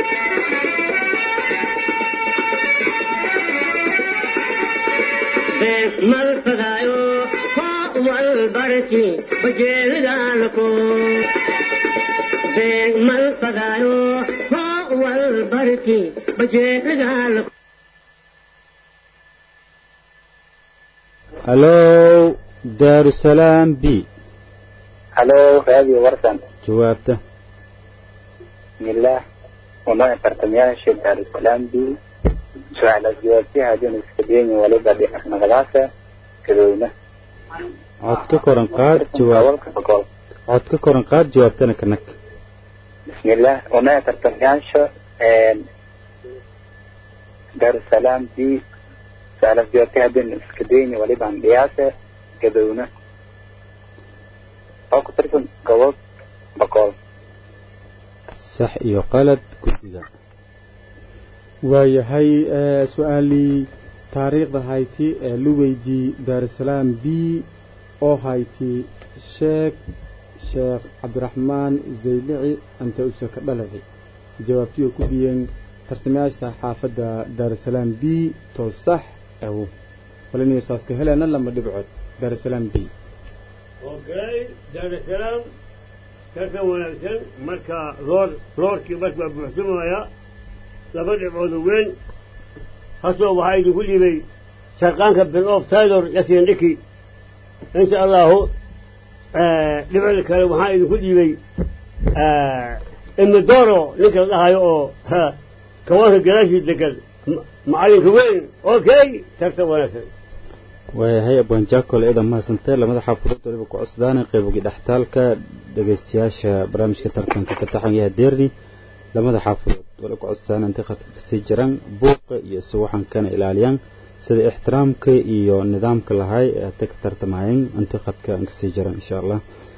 mal fadaayo hoo wal barti bajeedagaalakooy mal fadaayo hoo wal barti bajeedagaalakooy hallow daarusalaam b halo radio warsan jawaabta bismillah unoo tartamayaasha daarusalaam b su-aala jawaabtiha hadin iska deeni waliba nagadaasa kadowna cod ka koran qaad jawaab gobolka boqol cod ka koran qaad jawaabtana kanag bismillah una tartamayaasha darusalaam b su-aalaas jawaabtay haddaynu iska dayni walibaan dhiyaase gadowna oo ku tirsan gobol boqol sax iyo qalad guddiga waayahay ee, su-aalii taariikhda hayti ee lu weydii daarusalaam b oo hayti sheekh sheekh cabdiraxmaan zaylici anta use ka dhalaci jawaabtii oo ku biyeen tartamayaasha xaafadda daarusalaam b to sax aw walinayo saaska heleena lama dhibcood daarusalaam b okay daarusalaam tartan wanaagsan marka roor roorkii marka waa buuxsamaya laba dhibcood oo weyn hasoo waxaa idinku dhiibay sharqaanka bin of taylor yasin dhiki insha allahu dhibcda kale waxaa idinku dhiibay imidoro ninka la dhahayo oo ha, kawaanka gadaashii degan ma- macalinka weyn okay tartan wanaagsan waayahay abwaanjaakole eedan mahadsantee lamada xaafadood waliba ku cusdaana qaybogii dhextaalka dhegaystayaasha barnaamijka tartanka ka taxan yaha deerni lamada xaafadood waliba ku cusdaana intay khadka kasii jiraan buuqa iyo suwaxankana ilaaliyaan sida ixtiraamka iyo nidaamka lahay ee hatay ka tartamayeen intay khadka aan kasii jiraan insha allah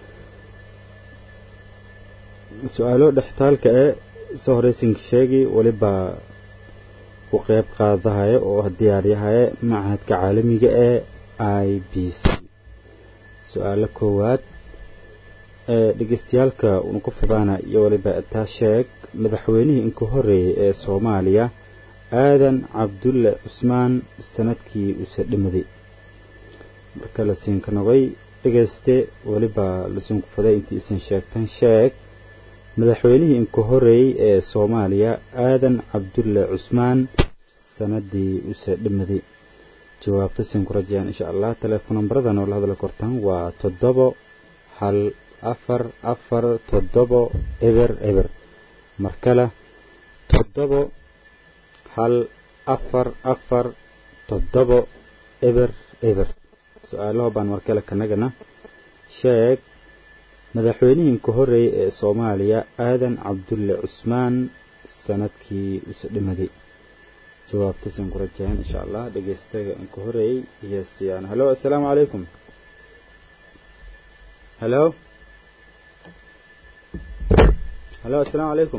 su-aalo dhextaalka ee soo horeysinka sheegi waliba ku qeyb qaadahaya oo diyaariyahaya machadka caalamiga ee i b c su-aalo koowaad ee dhegeystayaalka una ku fidaana iyo waliba taa sheeg madaxweynihii inka horeeyay ee soomaaliya aadan cabdulle cusmaan sanadkii uuse dhimaday marka la siinka nogay dhegeyste waliba lasiinku fiday intii isin sheegtan sheeg madaxweynihii inka horeeyey ee soomaaliya aadan cabdulle cusmaan sanadii use dhimaday jawaabta siin ku rajayaan insha allah teleefon nambarada noola hadla kortaan waa toddobo hal afar afar toddobo eber eber mar kale toddobo hal afar afar toddobo eber eber su-aalaho baan mar kale kanagana sheeg madaxweynihii inka horeeyey ee soomaaliya aadan cabdulle cusmaan sanadkii use dhimaday jawaabta siin ku rajayaan insha allah dhegeystaga inka horeeyey iyo siyaan halo assalaamu calaykum halo halo assalaamu calaykum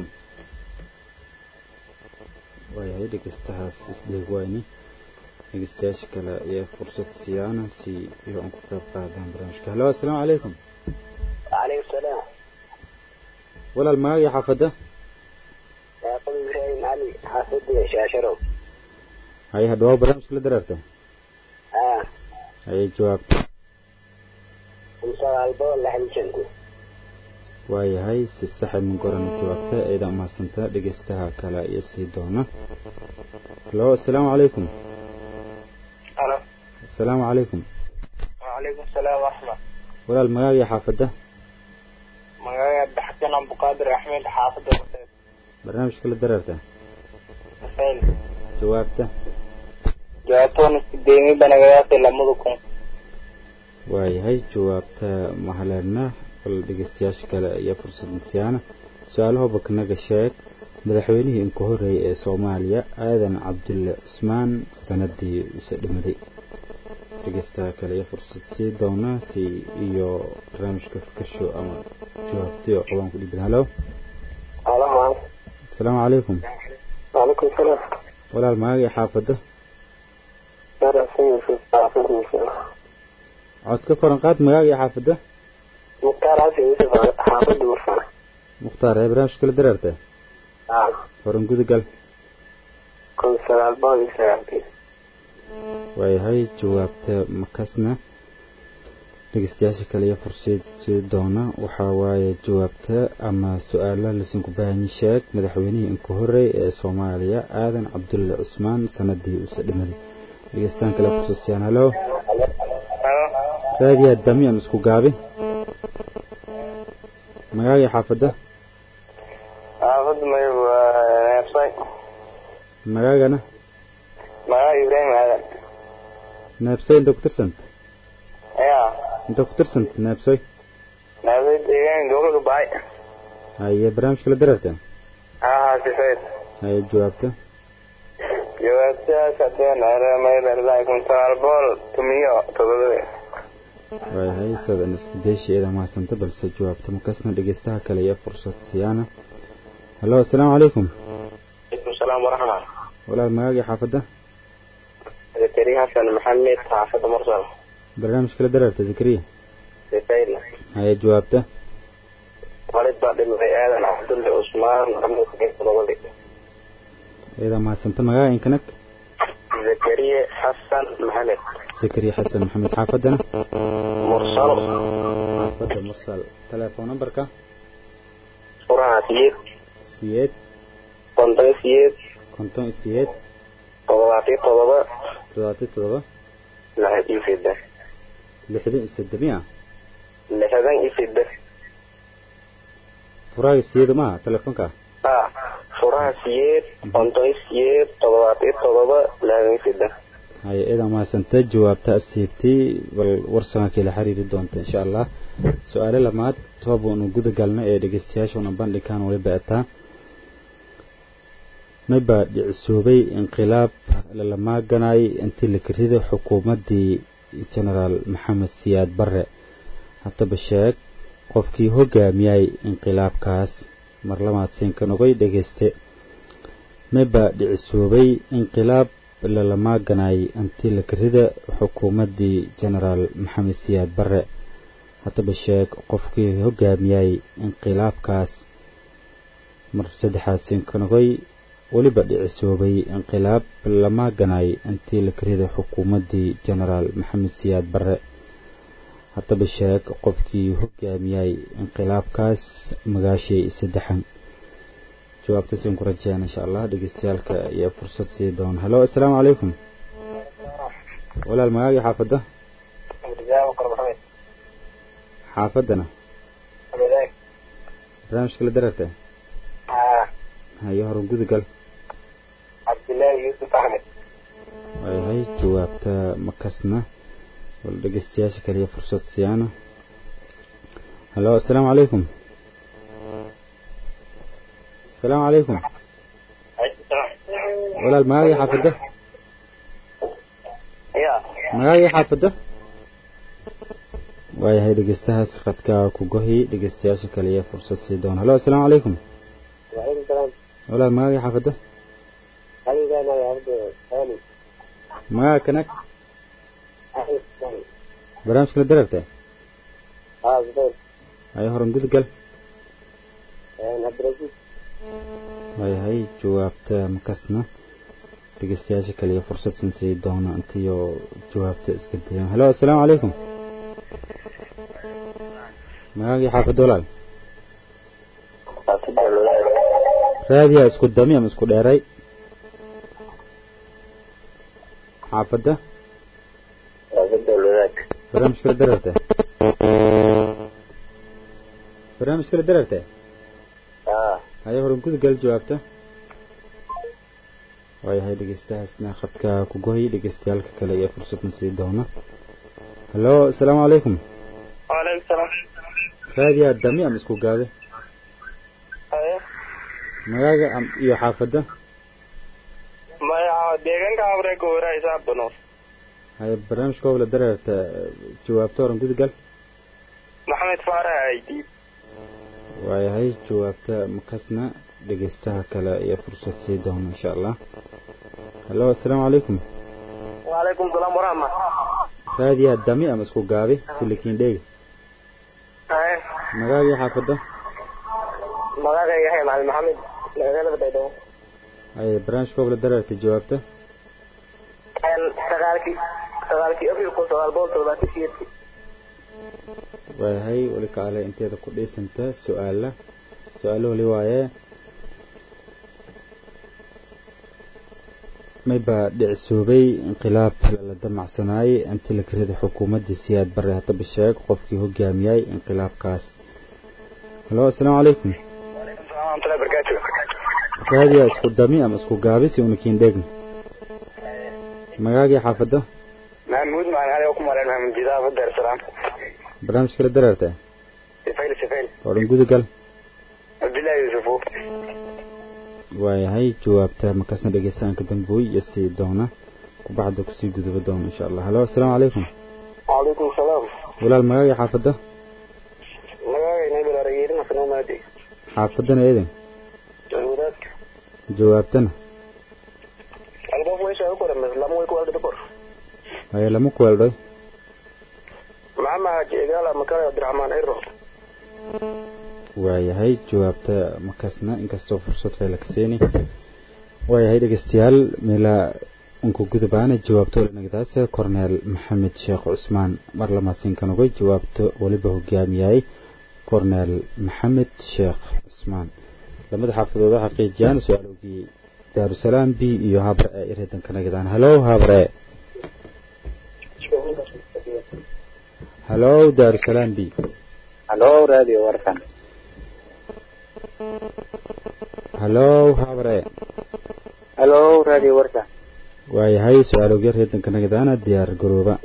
waayahay dhegeystahaas isdheeg wayni dhegeystayaasha kale ayaa fursad siyaana si iyo aan ku qayb qaadaan barnaamijka halo assalaamu calaykum وعليكم السلام walaal magaaga xaafadda يقول إبراهيم علي حافظ شاشرو haye hadhawaa barnaamijka la dareerta آه haye jawaabta ومسار البول لحن شنكو waayahay si saxa min gorana jawaabta eedan umahadsantaa dhegeystaha kale iyo sii doona halo assalaamu calaykum alo assalaamu calaykum وعليكم السلام ورحمة walaal magaaga xaafadda magacayga abdixasan abduqaadir axmed xaafadda horteed barnaamijka la dareerta xuseen jawaabta jawaabtoon isdeemi banagayaasi lamada kun waayahay jawaabta mahaleedna bal dhegeystayaasha kale ayaa fursad siyaana su-aalaha baknaga sheeg madaxweynihii inka horeeyay ee soomaaliya aadan cabdulle cusmaan sanadii use dhimaday dhegeystaha kale ayaa fursad sii doona si iyo barnaamijka fikasho ama jawaabtay oo qabaan ku dhibin halo ألو asalaamu calaykum وعليكم السلام walaal magaaga xaafadda أنا سيد في حافظ يوسف cod ka koran qaad magaaga xaafadda مختار عسى يوسف حافظ يوسف mukhtaar ee barnaamijka la dareerta آه horan gudagal كل سنة البول يسرعتي waayahay jawaabta makasna dhegeystayaasha kale iyo fursad doona waxaa waaye jawaabta ama su-aala lasinku baahanyi sheeg madaxweynihii inka horey ee soomaaliya aadan cabdulle cusmaan sanadii use dhimaday dhegeystaan kale fursasiyaan halo raadiyaa damiyan isku gaabi magaagii xaafadda xaafadda may neebsay magaagana magaca ibraahim aadan neebsoy inta ku tirsanta ya inta ku tirsanta neebsoy neebsay deegaan gobolka bacay haye barnaamijka la dareerta haa sifayd haye jawaabta jawaabtaas haddeen maylerdaay kun sagaal boqol tumiyo todobade waayahay sadan isku deesheeda mahadsanta balse jawaabta makasna dhegeystaha kale iyo fursad siyaana hallo assalaamu calaykum alaykum salaam waraxma walaal magaagii xaafadda zakariya xasan maxamed xaafadda mursal barnaamijka la dareerta zakariya sifayd haye jawaabta walid baa dhimay aadan cabdulle cusmaan maxamed todobadi iyada mahadsanta magaaga inkanag zakariya xasan maxamed zakariya xasan maxamed xaafaddana mursal xaafadda mursal telefoon numberka furaha siyeed siyeed konton siyeed konton iyo siyeed toddobaatiyo todoba toddobaatiyo toddoba lixdan iyo seddex lixdan iyo seddex miya lixdan iyo seddex furaaga siyeeda maaha telefoonka ah furaha siyeed konton siyeed toddobaatiyo todoba lixdan iyo seddex haye iyada mahadsanta jawaabta asiibtay bal warsanka la xiriiri doonta insha allah su-aale lamaad toobaanu guda galna ee dhegeystayaashuna bandhigaan waliba etaa mayba dhicisoobay inqilaab lalamaaganay intii la karida xukuumaddii genaraal maxamed siyaad barre haddaba sheeg qofkii hogaamiyay inqilaabkaas mar lamaad siinka nogay dhegeyste mayba dhicisoobay inqilaab lalamaaganay intii la karida xukuumaddii genaraal maxamed siyaad barre haddaba sheeg qofkii hogaamiyay inqilaabkaas mar saddexaad siinka nogay weliba dhicisoobay inqilaab lamaaganay intii la karida xukuumaddii genaraal maxamed siyaad barre haddaba sheeg qofkii hogaamiyay inqilaabkaas magaashay saddexan jawaabta siin ku rajeyaan insha allah dhegeystayaalka iyo fursad sii doona hallo assalaamu calaykum walaal magaagii xaafadda xaafaddana barnaamijka la dareerta haye horan gudagal cabdillaahi yuusuf axmed waayahay jawaabta makasna wal dhegeystayaasha kaliya fursad siyaana hallo assalaamu calaykum assalaamu calaykum walaal magaagii xaafadda ya magaagii xaafadda waayahay dhegeystahaas khadka ku gohi dhegeystayaasha kaliya fursad sii doona hallo assalaamu calaykum waalaikum salaam walaal magaagii xaafadda anigaana abdo ali magaaga kanag ali barnaamijka la dareerta haa zubayr haye horan gudagal cabdirasiis waayahay jawaabta makasna dhegeystayaasha kaliya fursad sin sii doona intiyo jawaabta iska dayaan hallo assalaamu calaykum magaagii xaafadda walaal raadiyaa isku dami ama isku dheeray xaafadda barnaamijka la dareerta barnaamijka la dareerta haye horan gudagal jawaabta waayahay dhegeystahaasna khadka ku gohay dhegeystayaalka kale iyo fursadna sii doona hallo assalaamu calaykum waalaikum salaam raadiyaa dami ama isku gaabe haye magaaga am- iyo xaafadda maya deegaanka abreka waraysaa bano haye barnaamijka hobla dareerta jawaabta horan gudagal maxamed faarax aidi waayahay jawaabta makasna dhegeystaha kale iyo fursad sii doona insha allah hallo assalaamu calaykum waalaikum salaam waraxma raadiyaa dami ama isku gaabi silikiin dheegi haye magaagii xaafadda magaaga yahay macalin maxamed magaalada baydhabo haye barnaamijka hobla dareerta jawaabta sagaalkii sagaalkii abril kun sagaal boqol toddobaatan siyeedkii waayahay weli kaale inteeda ku dhiisanta su-aala su-aalo weli waaye mayba dhicisoobay inqilaab la damacsanaayey intii la karida xukuumaddii siyaad bare haddaba sheeg qofkii hogaamiyay inqilaabkaas hallo assalaamu calaykum waraxmatullahi barakaatu raadiyaa isku dami ama isku gaabi si una kiin dheegna magaagii xaafadda maxamuud macalin ali oo ku maleen maxamed jidaaf dar salaam barnaamijka la dareerta sifayl sifayl oo dhan gudagal cabdillaahi yuusufu waayahay jawaabta markaasna dhegeystaanka dambuy iyo sii doona kubacda kusii guduba doona insha allah halo asalaamu calaykum calaykum salaam walaal magaaga xaafadda magaaga nabarayeerina sanamaadi xaafaddana eedan wadaadka jawaabtana albof weesha u korames lama way ku aldhida kor haya lama kuweeldhoy maxama haji egaala makale cabdiraxmaan ero waayahay jawaabta markaasna inkastoo fursad fayla ka seeni waayahay dhegeystayaal meelaa unku gudubaana jawaabta olanagdaase korneel maxamed sheekh cusmaan mar lamaadsiinkan ogay jawaabta weliba hogaamiyay korneel maxamed sheekh cusmaan lamada xaafadooda xaqiijiyaan su-aalogii daarusalaam b iyo habre ee ireedanka nagdaan halo habre halo daarusalaam b halo radio warkan halo habre halo radio warkan waayahay su-aalogii reedanka nagdaana diyaar garooba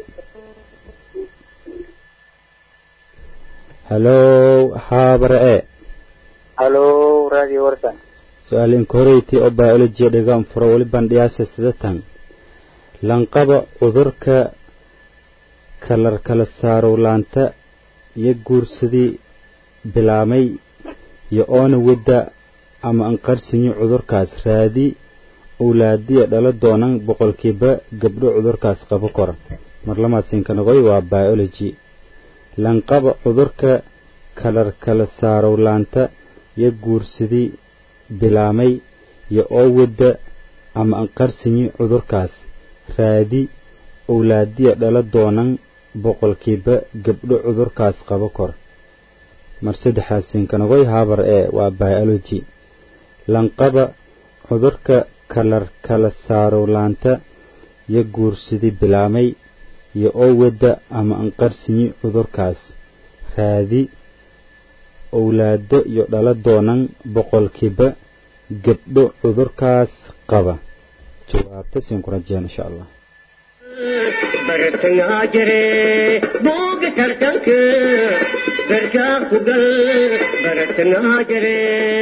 halo habre e halo radio warkan su-aal inkoreyti oo biology dhigaan furo weli bandhiyaasa sidatan lanqaba cudurka kalar kala saarowlaanta iyo guursadii bilaamay iyo oona wadda ama anqarsinyi cudurkaas raadi owlaadiya dhala doonan boqolkiiba gabdho cudurkaas qabo kora marlamaadsinkanogoy waa biology lanqaba cudurka kalar kala saarowlaanta iyo guursadii bilaamay iyo oo wadda ama anqarsinyi cudurkaas raadi owlaadiya dhala doonan boqolkiiba gabdho cudurkaas qabo kor mar saddexaasinkanogoy habar ee waa biology lanqaba cudurka kalar kala saarowlaanta iyo guursadii bilaamay iyo oo wadda ama anqarsinyi cudurkaas raadi owlaado iyo dhala doonan boqolkiiba gabdho cudurkaas qaba jawaabta siin ku rajeen insha allah bartangaa jire booga tartanka garkaa ku gal bartangaa jire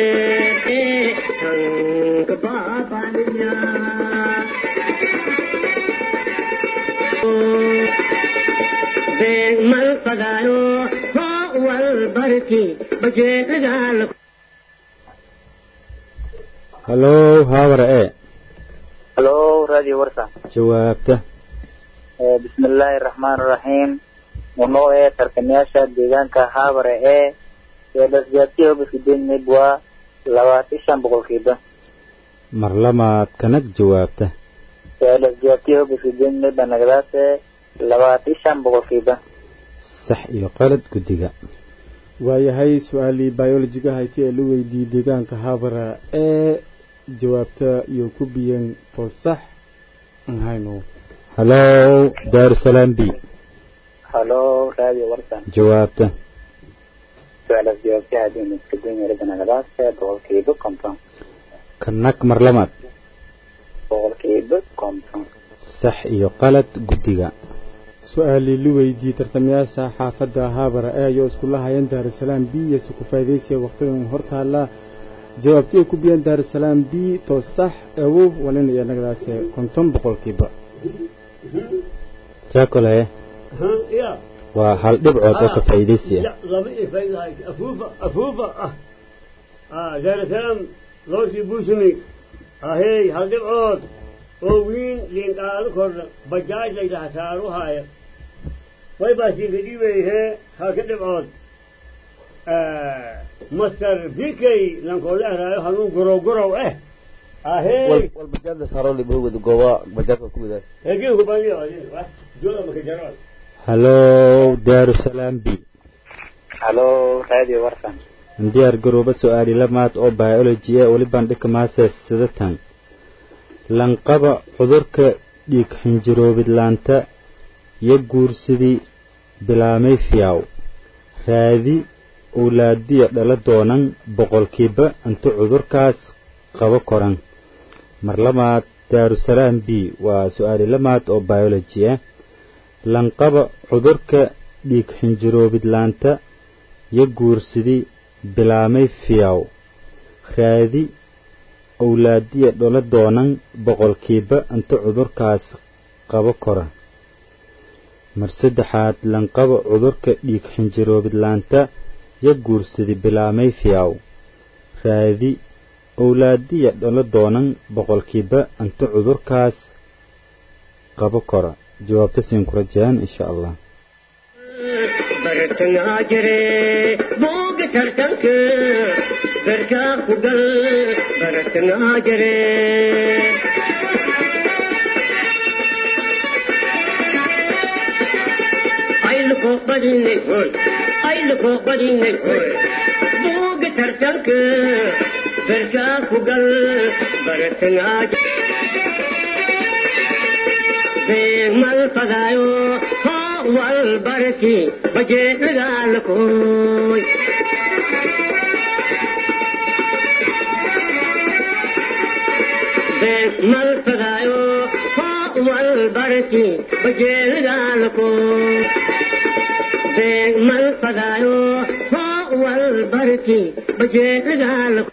tanka baabaniya beeg mal fadaayo hoo wal barki bajeedagaa halo habar ee halo radio warkan jawaabta بسم الله الرحمن الرحيم ونو ee tartamayaasha deegaanka haabare ee eedhasjaatiyo bisideen midwa labaatan shan boqolkiiba mar lamaad kanag jawaabta eedhasjaatiyo bisideen midba nagadaase labaatan shan boqolkiiba sax iyo qalad guddiga waayahay su-aalii biolojiga hayti ee la weydiiyey deegaanka haabara ee jawaabta iyo ku biyeen to sax aan hayno halo daarusalaam b halo radio warkan jawaabta su-aalas jawaabtaha diimiskadin yarida nagadaase boqolkiiba konton kanag mar lamaad boqolkiiba konton sax iyo qalad guddiga su-aalii la weydiiyey tartamayaasha xaafadda haabara ee ayoo iskula hayeen daarusalaam b iyo si ku faa'idaysiya waqtigan hortaalla jawaabtii ay ku biyeen daarusalaam b to sax awow walin iyo nagadaase konton boqolkiiba jaakole ya waa hal dhibcood oo ka faa'iidaysiya لا لما يفيد هاي أفوفا أفوفا أه آه دار السلام لوشي بوسمي أهي هل عود وين لين قالوا كر بجاج لي لها سارو هاي وي باسي بدي ويه هكذا عود آه مستر بيكي لنقول له رايو هنو قرو قرو اه أهي walbajaada saaro libahowgada gooba bajaadka ku wadaas هجيه بني جولا مكجرات halo daarusalaam b halo radio warkan diyaar garooba su-aali lamaad oo biology ee weli bandhigka maases sidatan lanqaba cudurka dhiig xinjiroobidlaanta iyo guursidii bilaamay fiyaw raadi owlaadiya dhala doonan boqolkiiba inta cudurkaas qabo koran mar lamaad daarusalaam b waa su-aali lamaad oo biology ah lanqaba cudurka dhiig xinjiroobidlaanta iyo guursidii bilaamay fiyaw raadi owlaadiya dhola doonan boqolkiiba inta cudurkaas qabo kora mar saddexaad lanqaba cudurka dhiig xinjiroobidlaanta ya guursadi bilaamay fiyaw raadi owlaadiya dhola doonan boqolkiiba inta cudurkaas qabo kora jawaabta siin kula jiraan insha allah bartangaa jire booga tartanka garkaa ku gal bartangaa jire ayluko badinay hoy ayluko badinay hoy booga tartanka garkaa ku gal bartangaa mal fadaayo wal barki baje dagaalkoy mal fadaayo wal barki baje dagaalkoy mal fadaayo wal barki baje dagaalkoy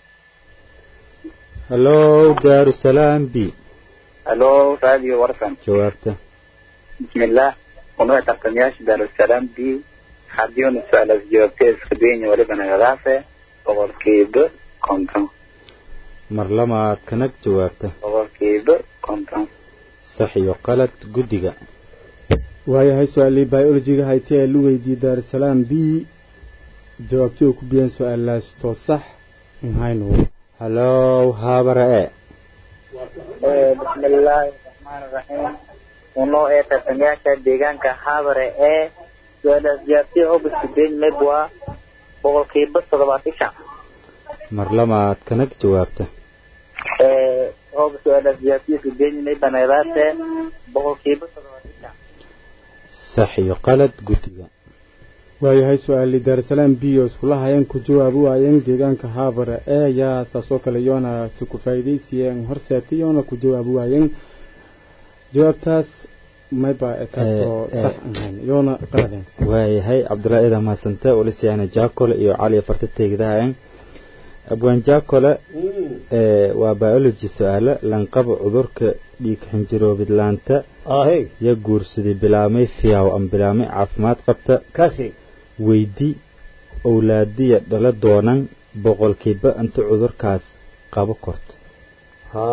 hallow daarusalaam b halo radio warsan jawaabta bismillah unuga tartamayaasha daarusalaam b haddiuna su-aalaas jawaabtee iska daynya waliba nagadaase boqolkiiba konton mar lamaad kanag jawaabta boqolkiiba konton sax iyo qalad guddiga waayahay su-aalii biologiga haytee ee lu weydiiyey daarusalaam b jawaabtii uu ku biyeen su-aalaas too sax nhaynu hallow haabara e bismillaahi raxmaani raxiim unoo ee tartamayaasha deegaanka habare ee su-aalaas jawaabtee hobiska deyn meb waa boqolkiiba toddobaatan shan mar lamaad kanag jawaabta hob su-aalaas jawaabtiisa deyn meba nagadaase boqolkiiba toddobaatan shan sax iyo qalad guddiga waayahay su-aalii daarusalaam b oo iskula hayeen ku jawaabi waayeen deegaanka haabare ee yaa saasoo kale yoona si ku faa'iidaysiyeen horseetay yoona ku jawaabi waayeen jawaabtaas mayba ekaatoo sax ahayn yoona qaladeen waayahay cabdullaahi eeda mahadsante olisiyaana jaakole iyo cali farta teegdahaen abwaan jaakole waa biology su-aale lanqaba cudurka dhiig xinjiroobidlaanta ahey ya guursaday bilaamay fiyaw ama bilaamay caafimaad qabta kasi weydi owlaadiya dhala doonan boqolkiiba inta cudurkaas qabo korto ha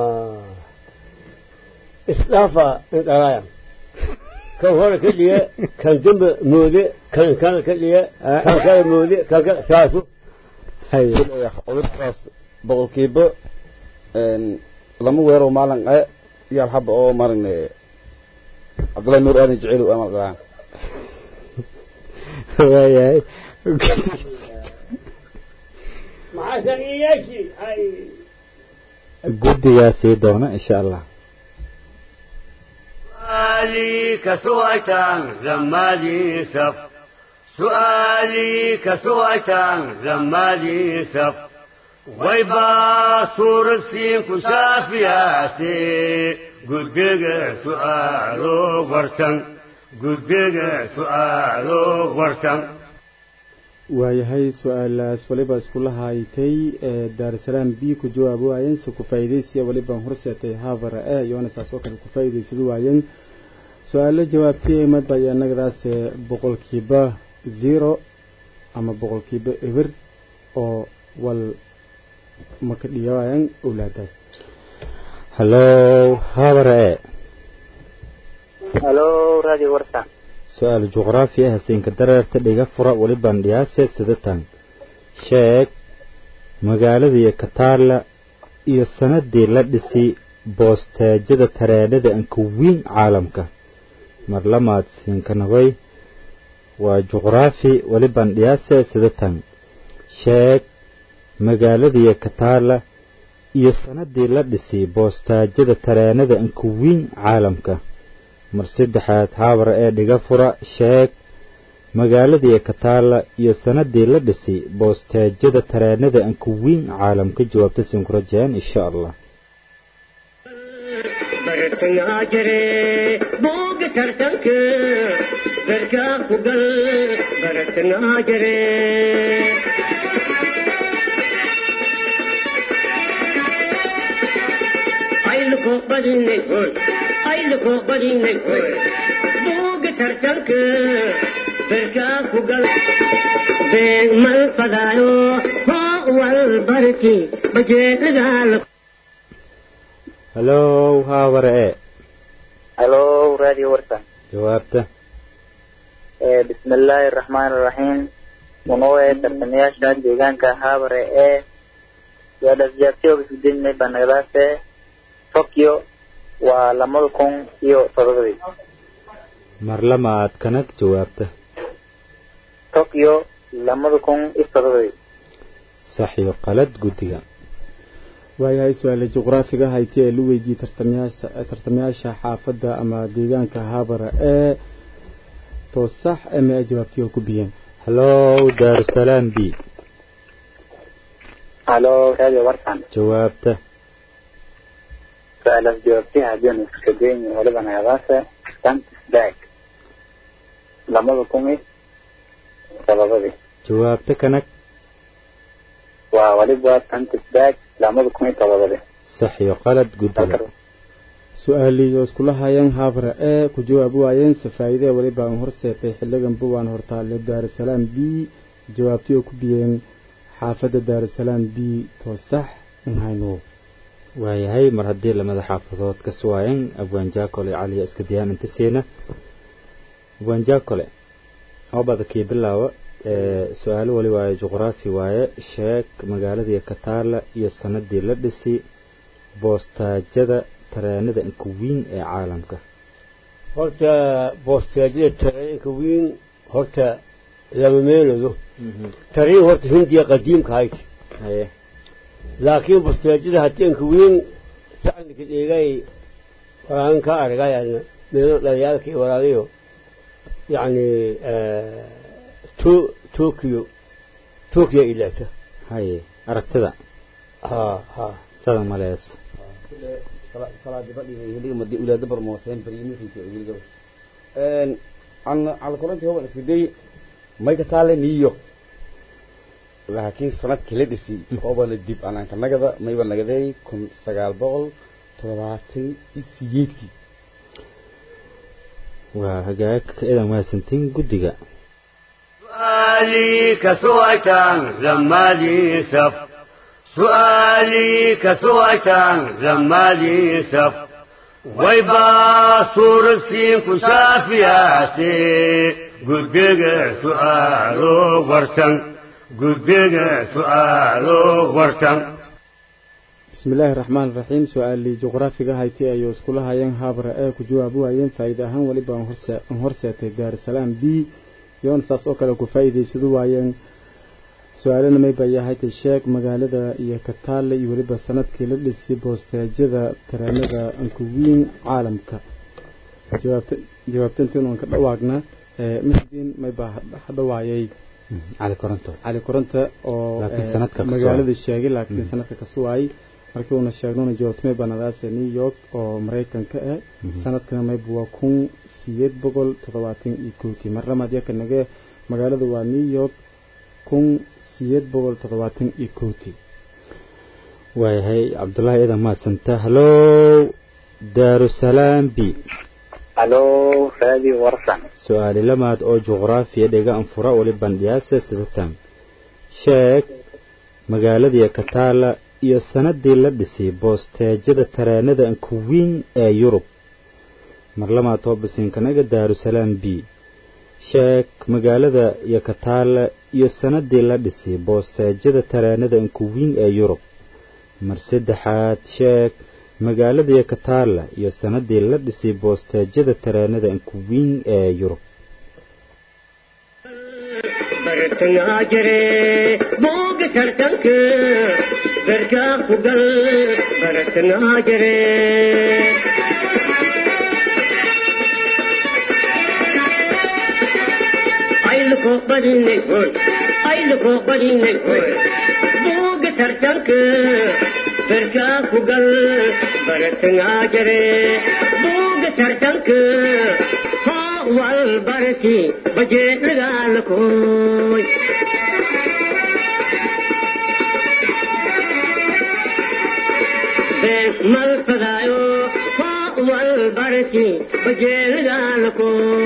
isdhaafa indhalaaya kan hore ka dhiga kan dambe moode kan kale ka dhiga kan kale moode kan kale saasu cudurkaas boqolkiiba lama weero maalin e iyo alxaba oo maaragna cabdullahi nuur aadan jecel amal dhalaan waayahay maxaa shaqiyayaashii ay guddigaa sii doona insha allah سؤالي كسويتان زمالي سف سؤالي كسويتان زمالي سف ويبا صور السين كشافياتي قدق سؤالو ورسن قدق سؤالو ورسن waayahay su-aalaas waliba iskula haytay ee daarusalaam b ku jawaabi waayeen se ku faa'iidaysiya waliban horseetay haabara e yoona saasoo kale ku faa'iidaysadu waayeen su-aalo jawaabtay madbaya annagadaas boqolkiiba zero ama boqolkiiba eber oo wal maka dhigawaayan owlaadaas hallow haabara e halo radio warsan su-aal juqraafi ah hasiinka dareerta dhiga fura waliban dhiyaase sidatan sheeg magaaladii kataarla iyo sanadii la dhisi boosteejada tareenada anka weyn caalamka mar lamaad siinkanabay waa juqraafi waliban dhiyaase sidatan sheeg magaaladii kataarla iyo sanadii la dhisi boosteejada tareenada anka weyn caalamka mar saddexaad haabara ee dhiga fura sheeg magaaladii kataala iyo sanadii la dhisi boosteejada tareenada anka weyn caalamka jawaabta sinkurajeen insha allah bartangaa jire booga tartanka garkaa ku gal bartangaa jire ayluko badinay hoy ayluko badinay hoy buuga tartanka berkaa ku gal been mal fadaayo hoo wal barki bajeedadaala halow haabare e halo radio warsan jawaabta bismi illaahi araxmaan iraxiim unoo ee tartamayaasha deegaanka haabare ee yaadhasjaabtiyooga sudinmay banagdaase tokyo waa lamada kun iyo todobadii mar lamaad kanag jawaabta tokyo lamada kun iyo todobadii sax iyo qalad guddiga waayahay su-aale juqraafiga hayti ee la weydiiyey tartamayaasha tartamayaasha xaafadda ama deegaanka haabara ee toosax ama ay jawaabtiyo ku biyeen halow daarusalaam b halo radio warsan jawaabta su-aalaas jawaabtiha haddiinu iskadeyn waliba nagadaase santisbag lamada kun iyo todobadii jawaabta kanag waa waliba santisbag lamada kun iyo todobadii sax iyo qalad guddiga su-aaliyo iskula hayeen haabara ee ku jawaab waayeen safaayidee weliba aan horseetay xiligan buwaan hortaale daarusalaam b jawaabtiyo ku biyeen xaafadda daarusalaam b toosax in hayno waayahay mar haddii lamada xaafadood ka suwaayeen abwaan jaakole caliya iska diyaan inta siina abwaan jaakole oobada kii bilaawa su-aalo wali waaye juqraafi waaye sheeg magaaladii kataala iyo sanadii la dhisi boostaajada tareenada inka weyn ee caalamka horta boosteejada tareenka weyn horta lama meelado tareen horta hindiya qadiimka hayd haye laakiin boosteejada hateenka weyn tacnika dheegay waraan ka argay meelo dhaliyaalka iyo walaalayo yacni to tokyo tokyo ilaata haye aragtida ha ha sada malees ulaada barmooseen baryimiinka cala kulantii hoban iskaday mayka taale new york laakiin sanadkii la dhisi oobana dib anaanka nagada mayba nagaday kun sagaal boqol toddobaatan iyo sideedkii waa hagaag idan mahadsantiin guddiga سؤالي كسويتان لما لي سف سؤالي كسويتان لما لي سف ويبا صور السين كشافياتي قدق سؤالو ورسن قدق سؤالو ورسن bismi illaahi raxmaan raxiim su-aalii juqraafiga hayti ayuu iskula hayeen haabara ee ku jawaab waayeen faa'iida ahaan weliba aan horse- aan horseetay daarusalaam b yoon saas oo kale ku faa'iidaysadu waayeen su-aalana mayba yahayta sheeg magaalada iyo kataale iyo weliba sanadkii la dhisay boosteejyada tareenada ankuwiin caalamka jawaabta jawaabta intiin aan ka dhawaagna ee misdiin mayba hadhawaayay cali koronto cali koronta oo Laakiin ee, sanadka ka magaalada soo- sheegay laakiin sanadka ka suwaayay markii uuna sheegnona jawaabtamay banadaase new york oo maraykanka ah sanadkana mayba waa kun sideed boqol toddobaatan iyo kowkii marlamaad yaka nage magaalada waa new york kun sideed boqol toddobaatan iyo kowkii waayahay cabdullaahi idan mahadsanta halow daarusalaam b halo radio warsan su-aali lamaad oo juqraafiya dhega anfura wali bandhiyaase sidatan sheeg magaaladii kataala iyo sanadii la dhisay boosteejada tareenada ankuwiin ee yurub mar lamaad toobasiinkanaga daarusalaam b sheeg magaalada iyo kataala iyo sanadii la dhisay boosteejada tareenada ankuwiin ee yurub mar saddexaad sheeg magaaladii kataala iyo sanadii la dhisay boosteejada tareenada ankuwiin ee yurub bartangaa jire booga tartanka berkaa ku gal bartangaa jire ayluko badinay hoy ayluko badinay hoy booga tartanka berkaa ku gal bartangaa jire booga tartanka hoo wal barki bajeedhagaalakooy been mal fadaayo والبركي بجيل دالكو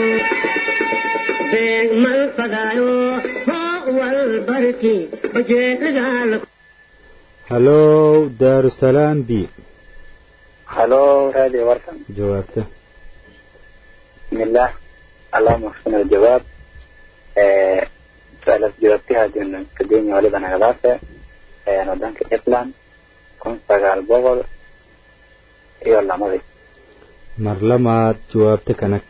بين من فدايو هو والبركي بجيل دالكو hallow daarusalaam b halo radio warsan jawaabta bismillah allahuma axsina aljawaab su-aalaas jawaabtiha hadii kadenya waliba nagadaase wadanka ireland kun sagaal boqol iyo lamadii mar lamaad jawaabta kanag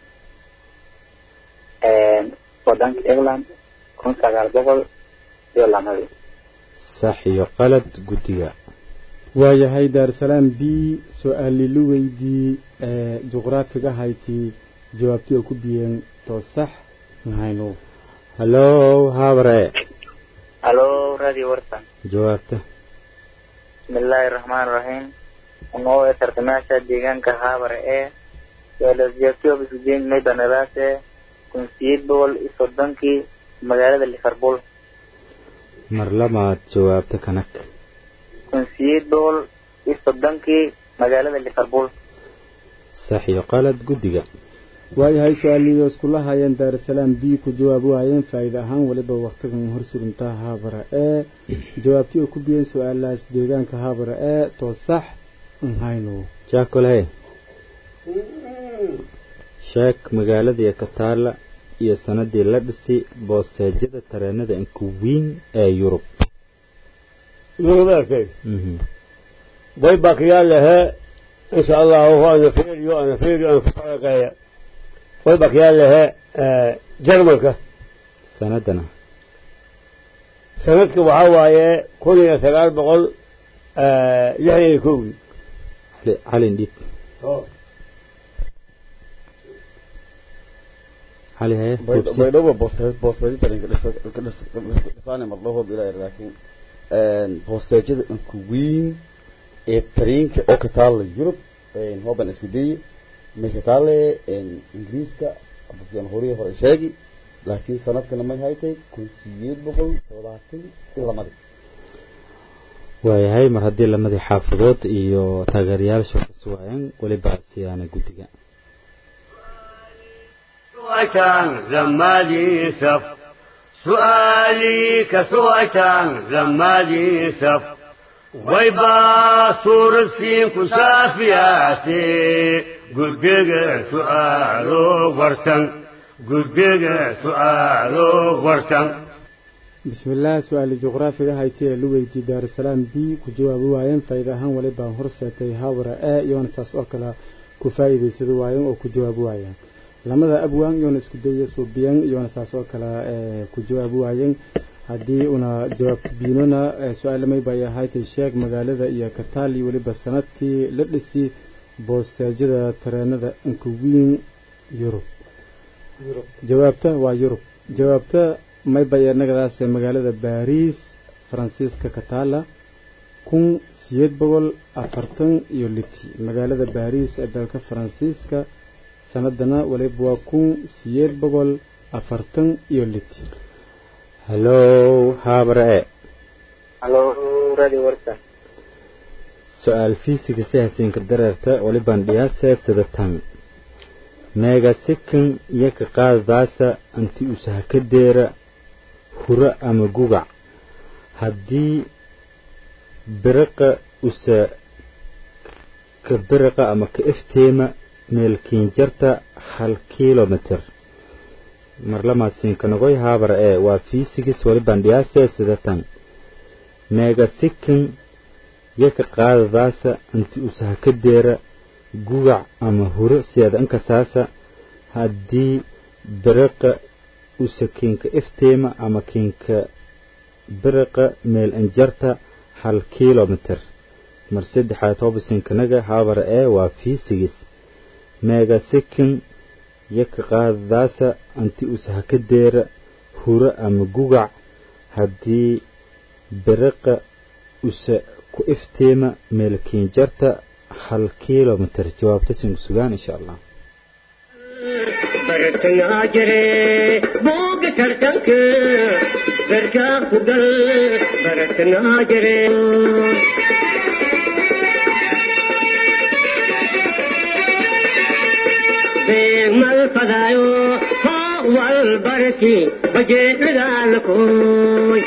wadanka ireland kun sagaal boqol iyo lamadii sax iyo qalad guddiga waayahay daarusalaam b su-aali lu weydii ee juqraafiga haytii jawaabtii oo ku biyeen too sax mahayno hallow habre halo radio warsan jawaabta bismillaahi raxmaan raxiim unoo ee tartamayaasha deegaanka haabare ee su-aalaasjaabtiyobisujeen maybanadaase kun sideed boqol iyo soddonkii magaalada liverpool mar lamaad jawaabta kanag kun sideed boqol iyo soddonkii magaalada liverpool sax iyo qalad guddiga waayahay su-aaliyo iskula hayeen daarusalaam b ku jawaab waayeen faa'iide ahaan weliba wakhtigan hor surintaa haabara ee jawaabtii oo ku biyeen su-aalahaas deegaanka haabara ee too sax nhayno jaakolhe sheeg magaaladii kataala iyo sanadii la dhisay boosteejyada tareenada inkuwiin ee yurub يومك Mhm. باي باقي له ان شاء الله هو انا فيريو انا فيريو انا فرقايا باي باقي له جرمالك sanadana سندك waxaa waaye kun iyo sagaal boqol lixdan iyo kowdii Cali- calin dhiib cali haye hubsi. baydhabo boosteejo tarinka dhisaane mardhaho bilaa laakiin boosteejada inka weyn ee tariinka oo ka taalla yurub hooban isku daye may ka taalle ingiriiska abasiyan horiya hore sheegi laakiin sanadkana may haytay kun sideed boqol toddobaatan iyo lamadii waayahay mar haddii lamadii xaafadood iyo taageerayaasha ka suwaayeen weliba siyaana guddiga سؤالان زمالي سف سؤالي كسؤالان زمالي سف ويبا صور سين كشافياتي قدق سؤالو ورسن قدق سؤالو ورسن bismillaah su-aali juqraafiga haytii ee lu weydii daarusalaam b ku jawaabi waayeen faa'iide ahaan walibaa horseetay haabara ee iyoona saas oo kale ku faa'iidaysado waayeen oo ku jawaabi waayeen lamada abwaan iyoona isku daya suubiyan iyoona saas oo kale ee ku jawaabi waayeen haddii una jawaabta biinona ee su-aalamay bay ahaaytay sheeg magaalada iyo kataali weliba sanadkii la dhisi boosteejyada tareenada inkuwiin yurub jawaabta waa yurub jawaabta mayba inagadaas magaalada baariis faransiiska kataala kun sideed boqol afartan iyo liti magaalada baariis ee dalka faransiiska sanadana waliba waa kun sideed boqol afartan iyo liti hallow habre halo radio warsan su-aal fiisiga hasiinka dareerta walibaan dhiyaase sida tan meega sikan iyo ka qaadadaasa anti usaha ka deera hura ama gugac haddii biraqa usa ka biraqa ama ka ifteema meelkiinjarta hal kilomitr marlamaasiinkanagoy haabar ee waa fiisigis walibaan dhiyaase sida tan meega sikan iyo ka qaadadaasa anti usaha ka deera gugac ama huro siyaada inkasaasa haddii biraqa usa kiinka ifteema ama kiinka biraqa meel injarta hal kilomitr mar saddexaad hobisinkanaga haabara ee waa fiisigis meega sikin iyo ka qaadadaasa anti usaha ka deera huro ama gugac haddii biraqa usa ku ifteema meel kiinjarta hal kilomitr jawaabta sinku sugaan insha allah bartangaa jire booga tartanka garkaa ku gal bartangaa jire barki bajeedhagaalakooy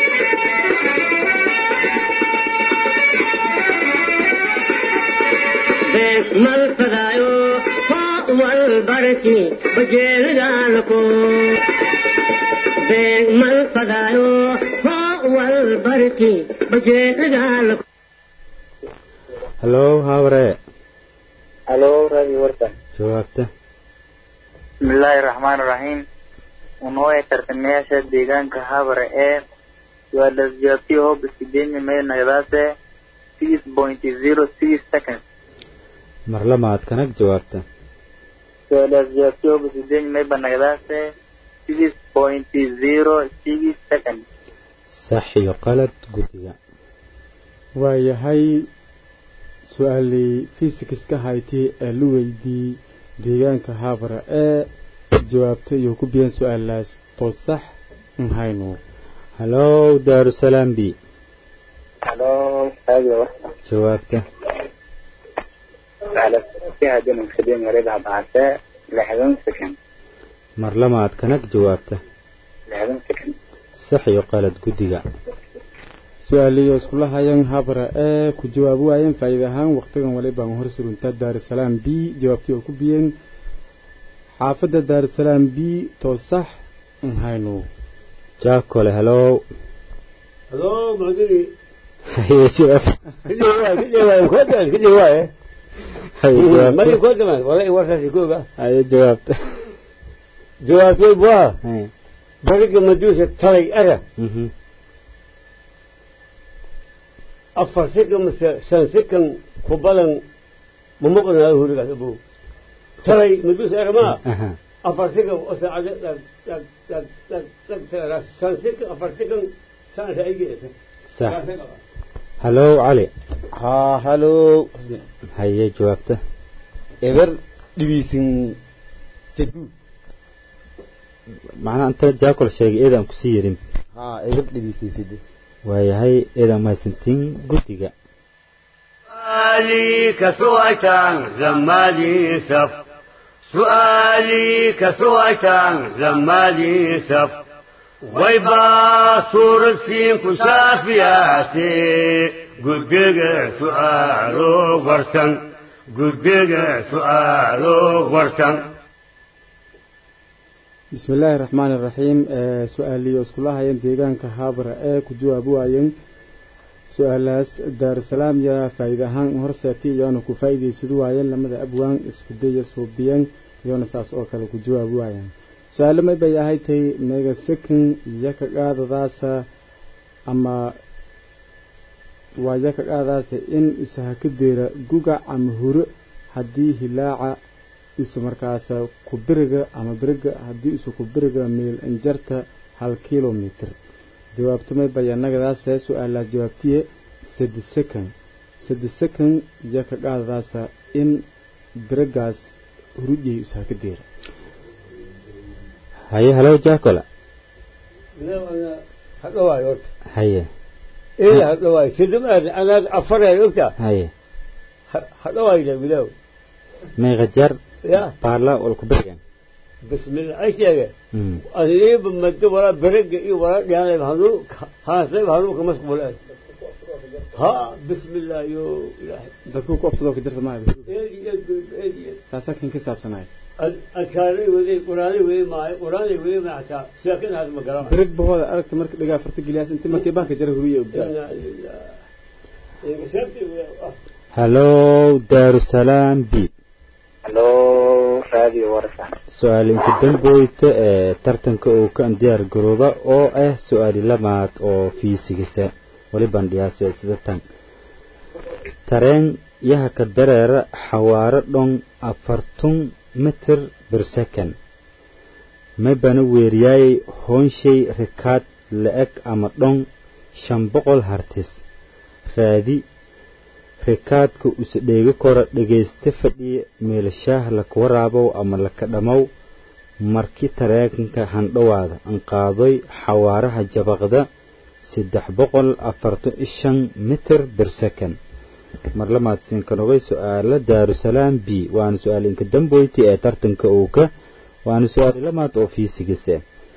mal fadaayo faa wal barki bajeedhagaalakooy mal fadaayo faa wal barki bajeedhagaalakooy hallo habre halo radio warsan jawaabta bismillaahi raxmaani raxiim unooya tartamayaasha deegaanka habare ee waa lasjaabtiyo hoob iskidenya meel nagadaase six point zero six seconds mar lamaad kanag jawaabta waa lasjaabtiyo hoob iskidenya meel banagadaase six point zero six seconds sax iyo qalad guddiga waayahay su-aalii fisikska hayti ee la weydii deegaanka haabara ee jawaabta iyo ku biyan su-aalaas to sax nhayno hallo daarusalaam b halo radio warsan jawaabta hadin iskidenya marida bahase lixdan second mar lamaad kanag jawaabta lixdan second sax iyo qalad guddiga su-aaliyo iskula hayan habra ee ku jawaab waayeen faa'iida ahaan waqtigan wali baan hor suruntaa daarusalaam b jawaabtii oo ku biyeen xaafadda daarusalaam b to sax nhayno jaakole hallo halo macdini haye jawaab kudhawaaye haye mari jawaabta kodaman wala warkaasi kooga haye jawaabta jawaabtay waa Haye. bariga maduusha talay ara Mhm. afar sikan mase shan sikan ku badan ma maqnaayo hurigaas abow talay maduusha ara maa Aha. afar sikan oo saacade dhag dhag dhag dhag dhag tagaraas shan sikan afar sikan saanka aygeeta sax hallo cali haa halo haye jawaabta eber dhibiisin sadu macnaha inta jaakol sheegay eedaan kusii yerin haa eber dhibiisin sadu waayahay eedaan mahadsantiin guddiga سؤالي كسويتان لما لي سف سؤالي كسويتان لما لي سف ويبا صورة سين كسافياتي قدق سؤالو ورسن قدق سؤالو ورسن bismi illaahi raxmaani raxiim su-aaliyo iskula hayan deegaanka haabara ee ku jawaab waayeen su-aalaas daarusalaam yaa faa'iida ahaan horseetay iyoona ku faa'iidaysad waayeen lamada abwaan isku daya suubiyeen iyoona saas oo kale ku jawaab waayeen su-aalo may bay ahay tay mega second iyo ka qaadadaasa ama waa iyo ka qaadadaasa in usaha ka deera gugac ama huro haddii hilaaca isu markaas kubiriga ama biriga haddii isu kubiriga meel injarta hal kilomitr jawaabtamay bayanagadaase su-aalaas jawaabtiye sadi second sadi second iyo ka qaadadaasa in birigaas hurujay usaha ka deera haye hallo jaakola hadhawaay horta haye ee hadhawaay sidum aad anaad afaray ogta haye hadhawaayda bilow meeqa jar ya baarla walku bergan bismillah ay sheege adiiba mado walaa berega iyo walaa dhiyaanayba hanuu haasayba hanuuka masquulaan ha bismillah yo ilaahay dadku ku obsadoo ka jirta maayo eedi eedi eedi saasaa kan ka saabsanaay adkaaray waday quraanay waday maayo quraanay waday maayo xataa sheekadaas ma garanayo birig bahooda aragta marka dhigaa farta geliyaas inta markii baanka jara huriya ogdaa inaa lilah sheektii hallo daarusalaam b halo radio warsan su-aal inka damboyta ee tartanka uu ka diyaar garooba oo ah su-aali lamaad oo fiisigisa wali bandhiyaase sida tan tareen yaha ka dareera xawaaro dhon afartun mitir bir second maybana weeriyaayay hoonshay rikaad la-eg ama dhon shan boqol hartis raadi rikaadka usa dheegi kora dhegaysta fadhiya meelashaah laka waraabow ama laka dhammow marki tareenka handhowaada anqaadoy xawaaraha jabaqda saddex boqol afartan iyo shan mitir bir second mar lamaad sinkanogay su-aala daarusalaam b waana su-aal inka damboyti ee tartanka uuka waana su-aali lamaad oo fiisigise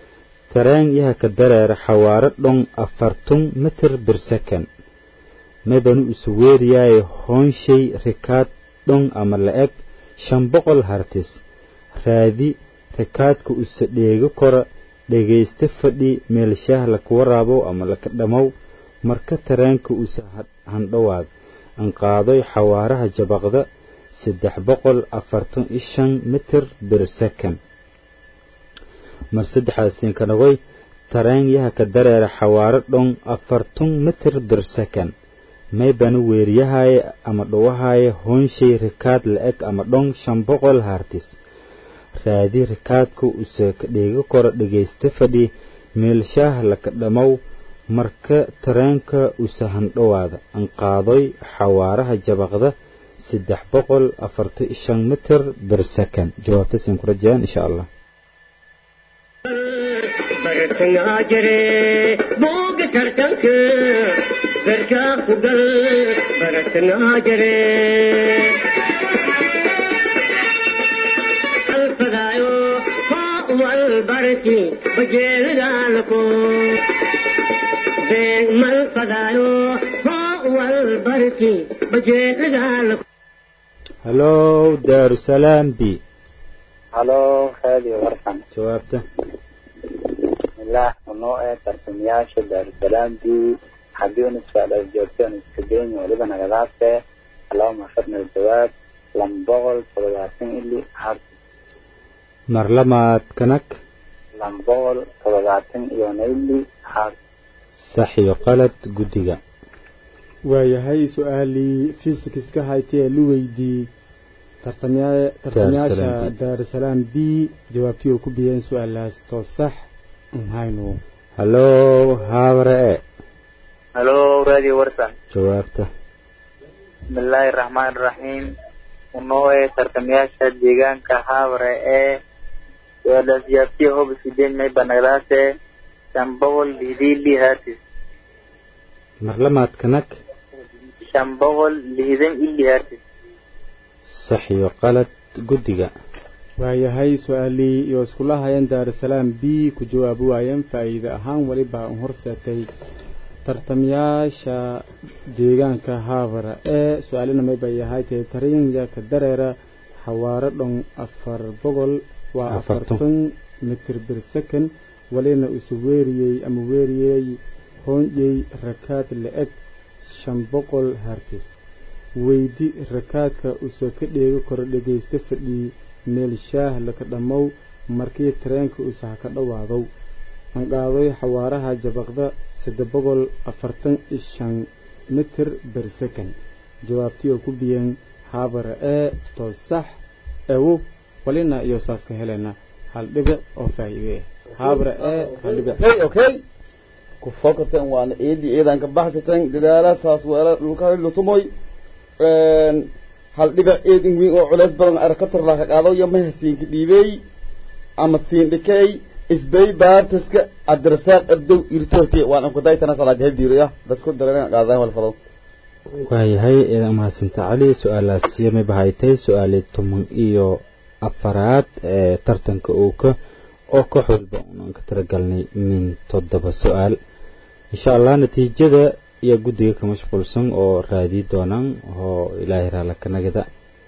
tareen yaha ka dareera xawaaro dhon afartun mitir bir second maybanu isu weeriyaaye hoonshay rikaad dhon ama la-eg shan boqol hartis raadi rikaadka usa dheego kora dhegaysta fadhi meelshaah laka waraabow ama laka dhammow marka tareenka usa handhowaad anqaadoy xawaaraha jabaqda saddex boqol afartan iyo shan mitir bir second mar saddexaasiin ka dhagoy tareen yaha ka dareera xawaaro dhon afartun mitir bir second maybanu weeriyahaaye ama dhowahaaye hoonshay rikaad la-eg ama dhon shan boqol hartis raadi rikaadka usa ka dheego kora dhegaysta fadhi meelshaah laka dhammow marka tareenka usa handhowaada anqaadoy xawaaraha jabaqda saddex boqol afartan iyo shan mitir bir second jawaabtasin ku rajayaan insha allah bartangaa jire booga tartanka garkaa ku gal bartangaa jire alfadaayo hoo wal barki bajeelidaalako beeg mal fadaayo hoo wal barki bajeelidaalako hallow daarusalaam b halo raadiyo warsan jawaabta bismillaah unoo ee tartamayaasha daarusalaam b haddii una su-aalaas joogto un iska geyn weliba nagadaase allahuma firna aljawaab laba boqol toddobaatan ili hart mar lamaad kanag laba boqol toddobaatan iyo naili hart sax iyo qalad guddiga waayahay su-aalii fisikska haytee lu weydii tartamya- tartamayaasha Daarusalaam B. daarusalaam b jawaabtii oo ku biyeen su-aalaas too sax haynu hallow haabare e halo raadiyo warsan jawaabta bismillaahi raxmaan raxiim unoo ee tartamayaasha deegaanka haabare ee su-aalaas jaabtiya hob sideen may banagdaase shan boqol lihdiili hatis mar lamaad kanag shan boqol lihdan ili hatis sax iyo qalad guddiga waayahay su-aalii iyo iskula hayeen daarusalaam b ku jawaabi waayeen faa'iide ahaan weliba un horseetay tartamayaasha deegaanka haabara ee su-aalina may bay yahay tee tarinya ka dareera xawaaro dhon afar boqol waa Afartan. afartan mitir bir second walina isu weeriyey ama weeriyey hoonjey rakaad la-eg shan boqol hartis weydi rakaadka usa ka dheego koro dhegaysta fadhii meel shaah laka dhammow markii tareenka usa ha ka dhowaadow anqaadoy xawaaraha jabaqda saddex boqol afartan iyo shan mitir ber second jawaabtii oo ku biyeen haabara ee too sax ewo walina iyo saas ka helena hal dhibic oo faa'iide ah haabara ee hal dhibic okay okay ku fokateen waana eedi eedaan ka baxsateen dadaala saas weela dhulka lutumoy hal dhibic eedin weyn oo culays badan arkator laa ka qaado iyo mahasiinka dhiibey ama siin dhikey isbay baartaska cabdirasaaq ardow irtoorti waan ankudaytana salaad hediiraya dadku dareeran qaadadan walfado waayahay eedan mahadsanta cali su-aalaas yamay bahaytay su-aalii toban iyo afaraad ee tartanka uuka oo koox walba unaan ka tiragalnay min toddoba su-aal insha allah natiijada iyo guddiga ka mashquulsan oo raadii doonaan oo ilaahay raala ka nagada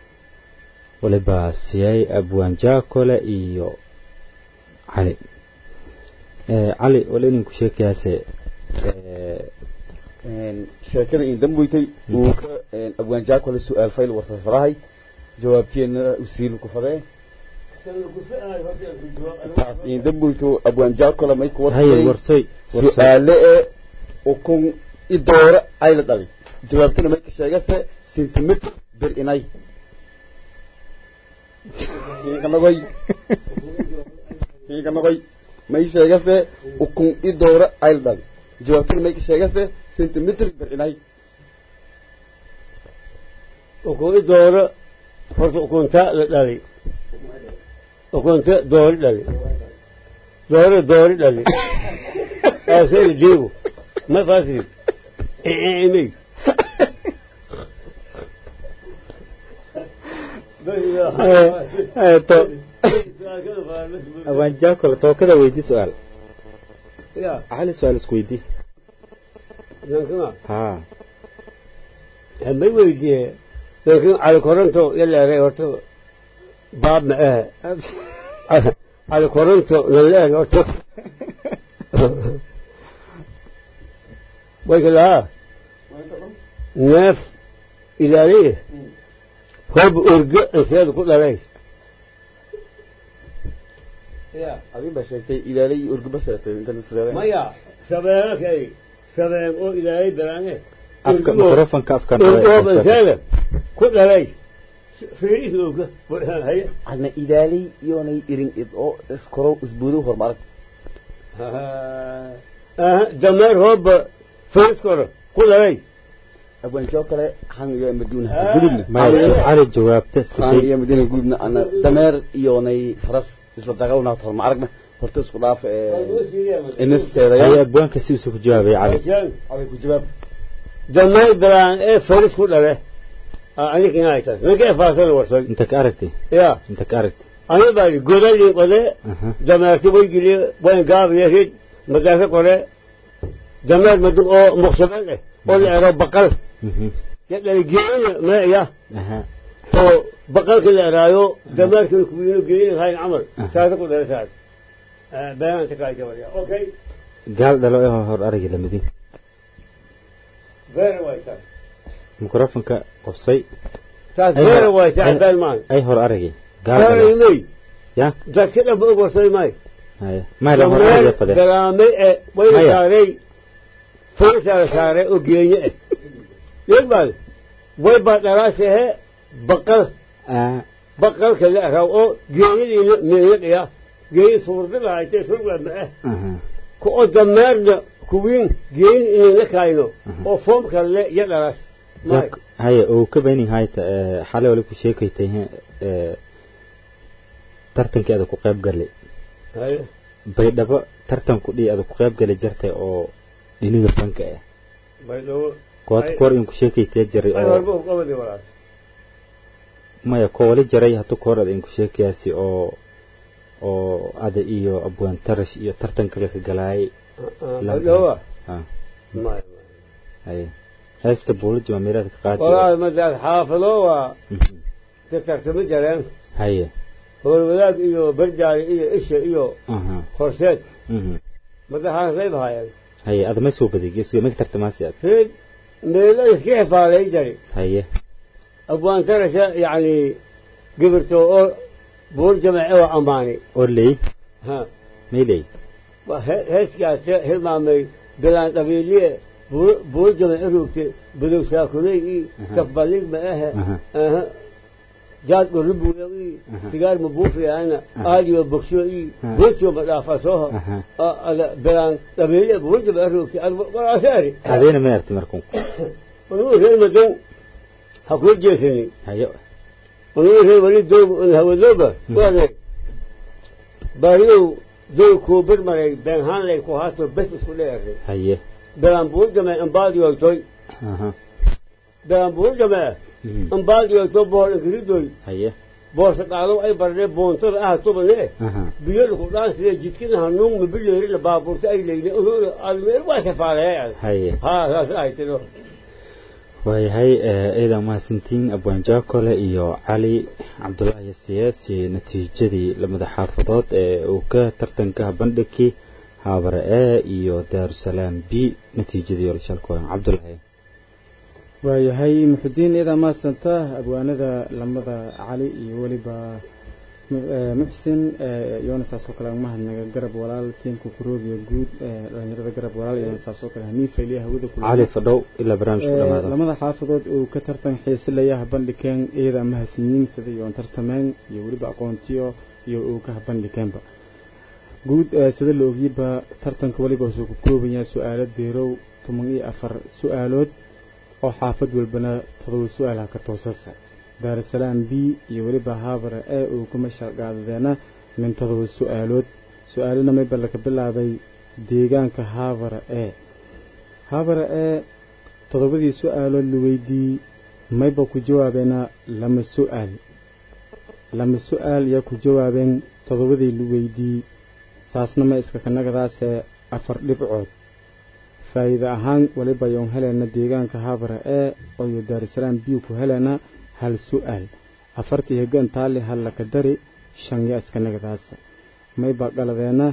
waliba siyay abwaan jaakole iyo cali Eh, cali wala idinku sheekayaase eh, sheekada in damboytay uu ka abwaan jaakole su-aal fayl warsafarahay jawaabteenna usiil ku fadee taas in damboyto abwaan jaakole may ku haye warsay warsoy warsoy su-aale ee ukun idoora ay la dhalay jawaabtana marka sheegase centimeter bir inay hiiganagoy hiiganagoy may sheegase ukun idoora ay la dhalay jawaabtana marka sheegase centimeter bir inay ukun dooro horta ukunta la dhalay ukunta doori dhalay dooro doori dhalay aasay la diibo ma faasiyo imay abwaan jaakole tookada weydii su-aal ya cali su-aal isweydii nankima haa may weydiiye laakiin cali koronto yaleeray horta baab ma ahe cali koronto naleer horta wayka lahaa neef ilaaliye hob urge inseeda ku dhalay ya adin baa sheegtay ilaalay urguba sheegtay inta nasreeday maya sabeelo kay sabeen oo ilaalay balaane afka microfonka afkan urgoob inseeda ku dhalay fiiriis oga haye adna ilaalay iyoonay irin id oo iskoro isbuudo hormarag dameer hooba fiiriskoro ku dhalay abwaanjoo kale han iyo maduuna Ah. gudubna maya cali jawaabta iska han day iyo maduuna gudubna ana dameer iyoonay faras isla dagawna horma aragna horta isku dhaaf inis haya seedaya abwaanka si uusa ku jawaabay cali aday ku jawaab dameer balaan ee firis ku dhale anikin haytas ninka efaasana warsay inta ka aragtay ya inta ka aragtay ani baa godali qode aha dameerti way geliye wayn gaabiye rid madaasa kore dameer madug oo muqsabel eh oo la ero baqal mhm ya dhalay geelina maya aha oo baqalka la eraayo dameerkana kuwiino geelina hayn camal saasa ku dhale saas beyaanta kaajabaya okay gaal dhalo ee hor aragi lamidin very way taas microfonka qobsay taas Ay, very way ay- taas been maan ay hor aragi gaal dhalo Karimay, ya dadka dhanba og warsay may haya may la hor aragi dameer fade garaamay ee wayna Maya. saaray furisaa saaray oo geenye eh yegbaad way baa dharaasahe baqal ah baqalka la raw oo geenyadiina meeyadhiya geeyi suurda lahaytay surga ma eh aha ku oo dameerna kuwiin geeni inay la kaayno Mhm. oo foomka le iyo dharaas may jak haya oo ka beenin hayta ee xalay wali ku sheekaytay ee tartankeeda ku qayb galay haye baydhabo tartan ku dhii ada ku qayb gali jirtay oo iniga banka ah baydhabo kood Ay- koor in ku sheekaytay jiray ay oo horba u qabadi walaas maya ko wali jaray hatu koor ada in ku sheekayaasi oo oo ada iyo abwaan tarash iyo tartan kale ka galaayay baydhabo ha may haya heesta buulaj waa meelaad ka qaadi walaal madaad xaafado waa Mhm. ka tartami jareen haya howlwadaag iyo barjaari iyo isha iyo aha horseed mhm madaxaan qayb haayeen haya ada ma soo badigyo suga maka tartamaasi ad reed meelo iska xifaalay jari haya abwaan tarasha yacni gibirto oo buur jamace oo ammaani oo ley ha mayley waa he- heeskaate hilmaamay bilaan dhabiiliye buur- buur jamace rugte budow saakuley i Aha. kafbalig ma ahe Aha. aha jaad dhoribuuya i Aha. sigaar ma buufiyaana Aha. aadiyo bogsyo i Aha. buurtiyo ma dhaafasoho aha ada bilaan dhabiiliye buur jamace rugte walaashaari adeena ma arti markun anuu reer madan ha kuu jeesani haya anuu reer wali doog hawadooba waane baariyow doog kuu birmaray beenhaanlay ku haato bes isku dheeray haya belaan buu jame ambaadiyoytoy aha belaan buu jame mhm ambaadiyoyto bohol ingiridoy haya boorsa qaalow ay barnee boontada ah tubane aha biyo laku dhaanside jidkina hanuun ma bileeri la baabuurta ay leyne almeel waa safaaleeyay haya haa saas ay tiro waayahay ciidan mahadsantiin abwaan jaakole iyo cali cabdulaahi siyaasi natiijadii lamada xaafadood ee uu ka tartanka bandhigkii haabare e iyo daarusalaam b natiijadii orshalkoodan cabdulaahi waayahay muxudiin iyadaa mahadsanta abwaanada lamada cali iyo weliba mu- eh, muxsin eh, iyona saasoo kale mahadnaga garab walaal tiimka kuroobiya guud eh, dhalinyarada garab walaal iyona saasoo kale hamiin fayliya hawada kula cali fadhow ilaa barnaamijku Eh, dhamaada lamada xaafadood uu ka tartan xiisilayaha bandhigeen iyadaa mahadsanyiin sida iyoon tartameen iyo weliba aqoontiyo iyo uu ka bandhigeenba guud eh, sida la ogyiba tartanka weliba wuxuu ku kooban yahay su-aalo deerow toban iyo afar su-aalood oo xaafad walbana todoba su-aalaha ka toosasa daarusalaam b iyo weliba haabara ee uu kuma sharqaadadeena min todoba su-aalood su-aalana mayba laga bilaabay deegaanka haabara ee haabara ee toddobadii su-aalood la weydiiyey mayba ku jawaabeena lama su-aal lama su-aal yaa ku jawaabeen toddobadii la weydiiyey saasna ma iska kanagadaase afar dhibcood faa'iide ahaan weliba yoon heleyna deegaanka habara ee oyo daarusalaam biyu ku heleyna hal su-aal afartii hegan taali hal laka dari shan ya iska nagadaas mayba qaladeena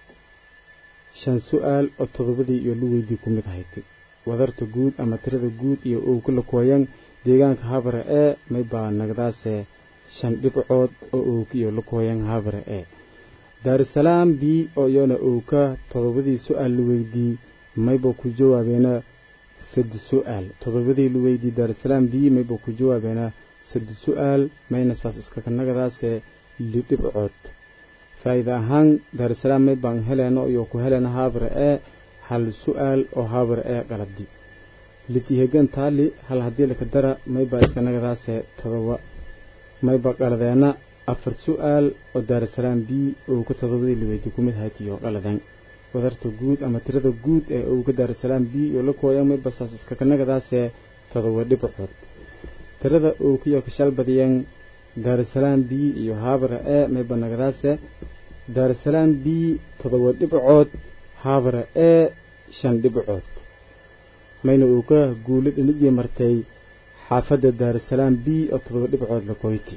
shan su-aal oo toddobadii iyo luweydii ku mid ahayd wadarta guud ama tirada guud iyo uu ku lakooyan deegaanka habara ee maybaa nagadaase shan dhibcood oo uu iyo lakooyan habara ee daarusalaam b oo iyona uu ka toddobadii su-aal luweydii mayba ku jawaabeena saddex su-aal toddobadii luweydii daarusalaam b mayba ku jawaabeena saddex su-aal mayna saas iskaka nagadaase li dhibcood faa'iida ahaan daarusalaam may baan heleena iyo ku heleena haabara ee hal su-aal oo haabara ee qalabdi litihegan taali hal haddii laka dara maybaa iska nagadaase todoba mayba qaladeena afar su-aal oo daarusalaam b uu ka todobadii liweydi ku mid hayd iyo qaladeen wadarta guud ama tirada guud ee uu ka daarusalaam b iyo la kooyan mayba saas iskaka nagadaase todoba dhibcood tirada uu ku yakashal badiyeen daarusalaam b iyo haabara ee mayba nagadaase daarusalaam b todoba dhibcood haabara ee shan dhibcood mayna uu ka guulo dhinigii martay xaafadda daarusalaam b oo todoba dhibcood la koyti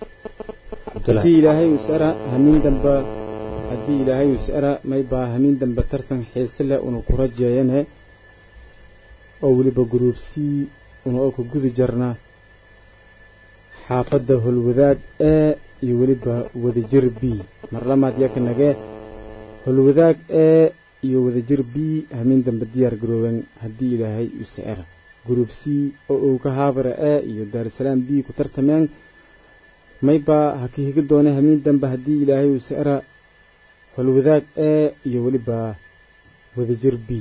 haddii ilaahay usara hamiin damba haddii ilaahay usara maybaa hamiin dambe tartan xiise leh una ku rajeeyane oo weliba guruubsii una oo ka gudi jarna xaafadda holwadaag ee iyo weliba wadajir b mar lamaad yaka nage holwadaag ee iyo wadajir b hamiin dambe diyaar garooben haddii ilaahay usara guruub c oo uu ka haabara ee iyo daarusalaam b ku tartameen maybaa ha ka higa doona hamiin dambe haddii ilaahay usara holwadaag ee iyo weliba wadajir b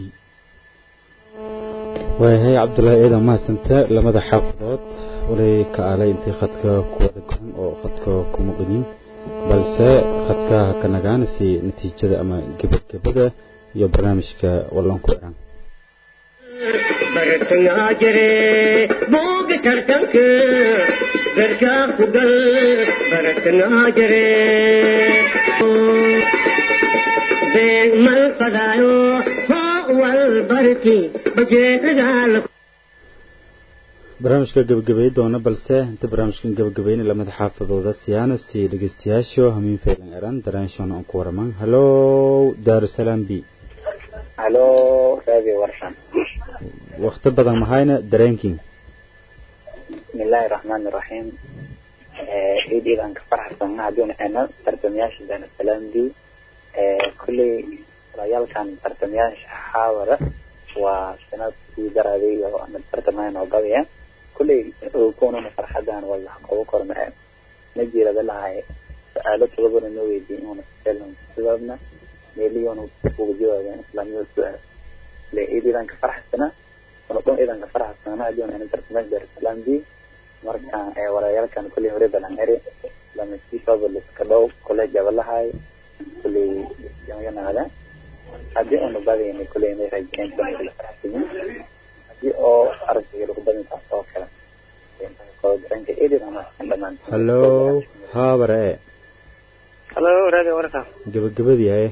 waayahay cabdulaahi ciidan mahadsante lamada xaafadood walay ka aalay intii khadka kuwada goran oo khadka ku muqaniin balse khadka ha ka nagaan si natiijada ama gebagabada iyo barnaamijka wallan ku eran bartangaa jire booga tartanka garkaa ku gal bartangaa jire beeg mal fadaayo hoo wal barki bajeedagaala barnaamijka gebagabay doona balse inta barnaamijkan gebagabayna lamada xaafadooda siyaano si dhegeystayaasho hamiin faylan eran daraanshoona aan ku waramaan hallow daarusalaam b halo radio warshan wakti badan mahayna dareenkiin bismillahi raxmaani raxiim ciid iidan ka faraxsanna hadduuna ana tartamayaasha daarusalaam b kulley walayaalkan tartamayaasha xaawara waa sanadkii daraaday oo ana tartamayaan oo badaya kulley kununa farxadan wala qobo korma ma jirada lahay su-aalo todobana noo weydiin inuuna sidaadna meeliyoona uga jawaabeen islaamiyada su-aal le ciid iidan ka faraxsana una dhan iidan ka faraxsana hadduuna ana tartamayaasha daarusalaam b marka walayaalkan kulley hore balan eri lamasiifabalis ka dhow college abalahay kulley yamaganaada haddii una badayna kulley may rajeen kala faraxsanin haddii oo aragtiga lagu badin taas oo kale daranka edin ama dhamaan hallow haabare ee halo radio warka gebagabadii haye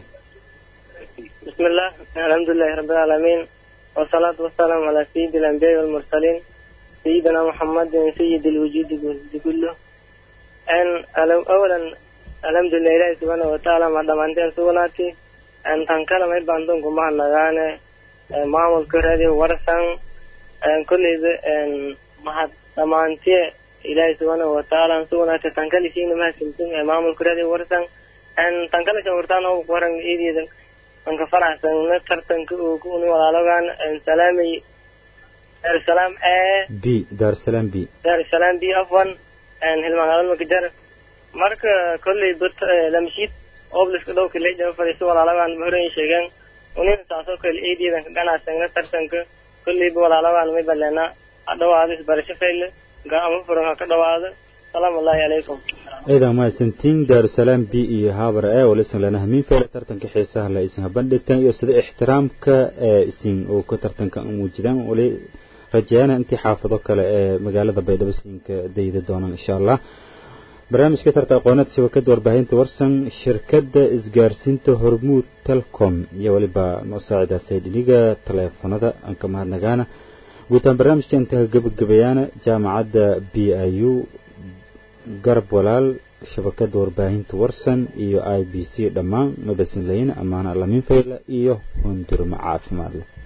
بسم الله الحمد لله رب العالمين والصلاة والسلام على سيد الأنبياء والمرسلين سيدنا محمد سيد الوجود كله أن أولا الحمد لله إلهي سبحانه وتعالى ما دمانتين سوناتي أن تنكلم إبا عندكم مع نغانا معمول كرادي ورسان أن كل إذا أن ما دمانتي إلهي سبحانه وتعالى سوناتي تنكلي شيء ما سمتم معمول كرادي ورسان أن تنكلي شورتان أو قرن إيدي aan ka faraxsanna tartanka uu ku uni walaalogan salaamay daarusalaam ee b daarusalaam b daarusalaam b afwan hilmagaalada makajar marka kolley bat lamshid obliska dhowka leja fadhiiso walaalogan horeyn sheegeen unina saasoo kale eedeedan ka ganacsana tartanka kolleyba walaalogan may baleena ha dhawaado isbarasho fayle gaama furan ha ka dhawaado salaamu allahi calaykum ciidan mahadsantiin daarusalaam b iyo haabara ee walisan lana hamiin fayla tartanka xiisaha la isin habandhigtan iyo sida ixtiraamka ee isin uu ka tartanka muujidaan wali rajeeyana intii xaafado kale ee magaalada baydhabo siinka dayda doonaan insha allah barnaamijka tarta aqooneed shabakada warbaahinta warsan shirkadda isgaarsiinta hormuud telcom iyo weliba noo saacidaasay dhiniga taleefanada aan ka mahadnagaana guutaan barnaamijka intaa gabagabayaana jaamacadda b i u garab walaal shabakada warbaahinta warsan iyo i b c dhammaan mabasinlayna amaana alamin fayla iyo hundurma caafimaad leh